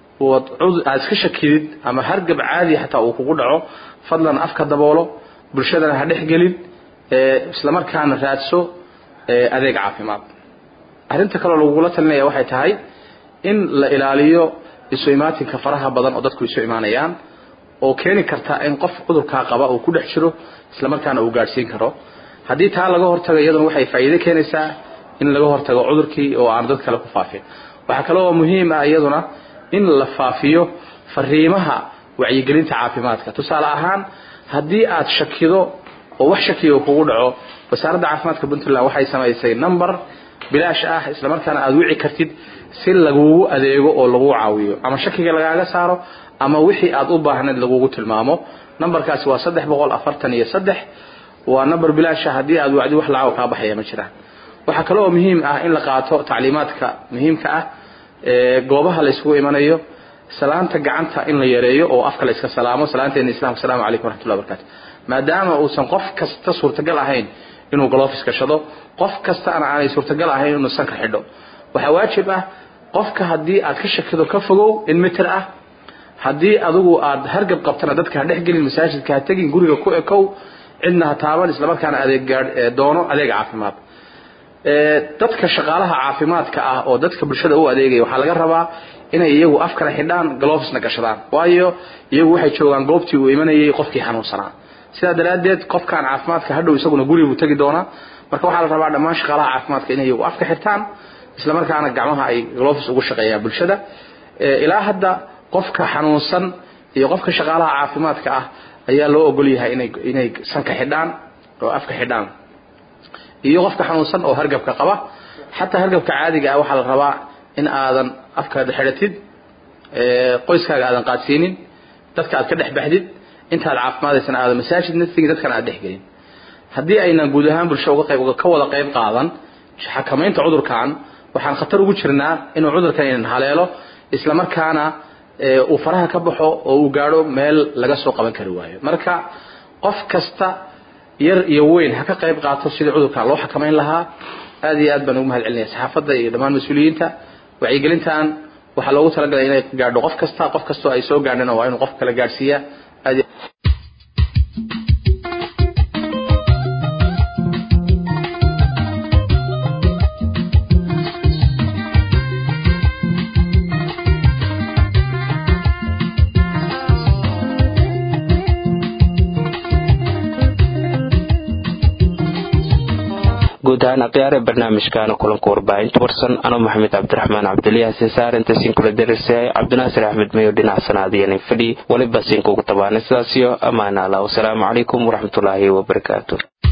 aad iska shakidid ama hargab caadi xataa uu kugu dhaco fadlan afka daboolo bulshadana ha dhex gelin islamarkaana raadso adeeg caafimaad arrinta kaloo lagugula talinaya waxay tahay in la ilaaliyo isu imaatinka faraha badan oo dadku isu imaanayaan oo keeni karta in qof cudurkaa qaba uu ku dhex jiro islamarkaana uu gaadhsiin karo haddii taa laga hortago iyaduna waxay faa'iido keenaysaa in laga hortago cudurkii oo aan dad kale ku faafin waxaa kale oo muhiim ah iyaduna in la faafiyo fariimaha wacyigelinta caafimaadka tusaale ahaan haddii aad shakido oo wax shakiga kugu dhaco wasaaradda caafimaadka puntland waxay samaysay number bilaash ah islamarkaana aad wici kartid si lagugu adeego oo lagu caawiyo ama shakiga lagaaga saaro ama wixii aad u baahnayd lagugu tilmaamo numberkaasi waa saddex boqol afartan iyo saddex waa number bilaasha haddii aad wacdi wax lacag kaa baxaya ma jiraan waxaa kale oo muhiim ah in la qaato tacliimaadka muhiimka ah ee goobaha la isugu imanayo salaanta gacanta in la yareeyo oo afka la iska salaamo salaanteena islamka asalaamu calaykum waraxmatullahi wabarakatu maadaama uusan qof kasta suurtagal ahayn inuu galofis gashado qof kastaana aanay suurtagal ahayn inuu sanka xidho waxaa waajib ah qofka haddii aad ka shakido ka fogow in mitir ah haddii adigu aad hargab qabtana dadka ha dhex gelin masaajidka ha tegin guriga ku ekow cidna ha taaban islamarkaana adeeg gaadh doono adeeg caafimaad dadka shaqaalaha caafimaadka ah oo dadka bulshada u adeegaya waxaa laga rabaa inay iyagu afkana xidhaan galofisna gashadaan waayo iyagu waxay joogaan goobtii uu imanayay qofkii xanuunsanaa sidaa daraaddeed qofkan caafimaadka hadhow isaguna guriguu tegi doonaa marka waxaa la rabaa dhammaan shaqaalaha caafimaadka inay iyagu afka xirtaan islamarkaana gacmaha ay galofis ugu shaqeeyaan bulshada ilaa hadda qofka xanuunsan iyo qofka shaqaalaha caafimaadka ah ayaa loo ogol yahay inay inay sanka xidhaan oo afka xidhaan iyo qofka xanuunsan oo hargabka qaba xataa hargabka caadiga ah waxaa la rabaa in aadan afkaada xidhatid qoyskaaga aadan qaadsiinin dadka aad ka dhex baxdid intaad caafimaadaysan aadan masaajid naftigii dadkana aad dhex gelin haddii aynan guud ahaan bulsho uga qayb ka wada qayb qaadan xakamaynta cudurkan waxaan khatar ugu jirnaa inuu cudurkan inan haleelo islamarkaana uu faraha ka baxo oo uu gaadho meel laga soo qaban kari waayo marka qof kasta yar iyo weyn ha ka qayb qaato sidii cudurkan loo xakamayn lahaa aad iyo aad baan ugu mahad celinaya saxaafadda iyo dhammaan mas-uuliyiinta wacyigelintan waxaa loogu talagalay inay gaadho qof kasta qof kastoo ay soo gaadhana waa inuu qof kale gaadhsiiya aad guud ahaan akhyaare barnaamijkaana kulanka warbaahinta warsan anoo maxamed cabdiraxmaan cabdilyaha sinsaar intaasiin kula darirsayay cabdinaasir axmed mayo dhinac sanaadiyanin fadhi weliba siinkugu tabaanay sidaasiyo ammaana allah wasalaamu calaykum waraxmatullaahi wabarakaatu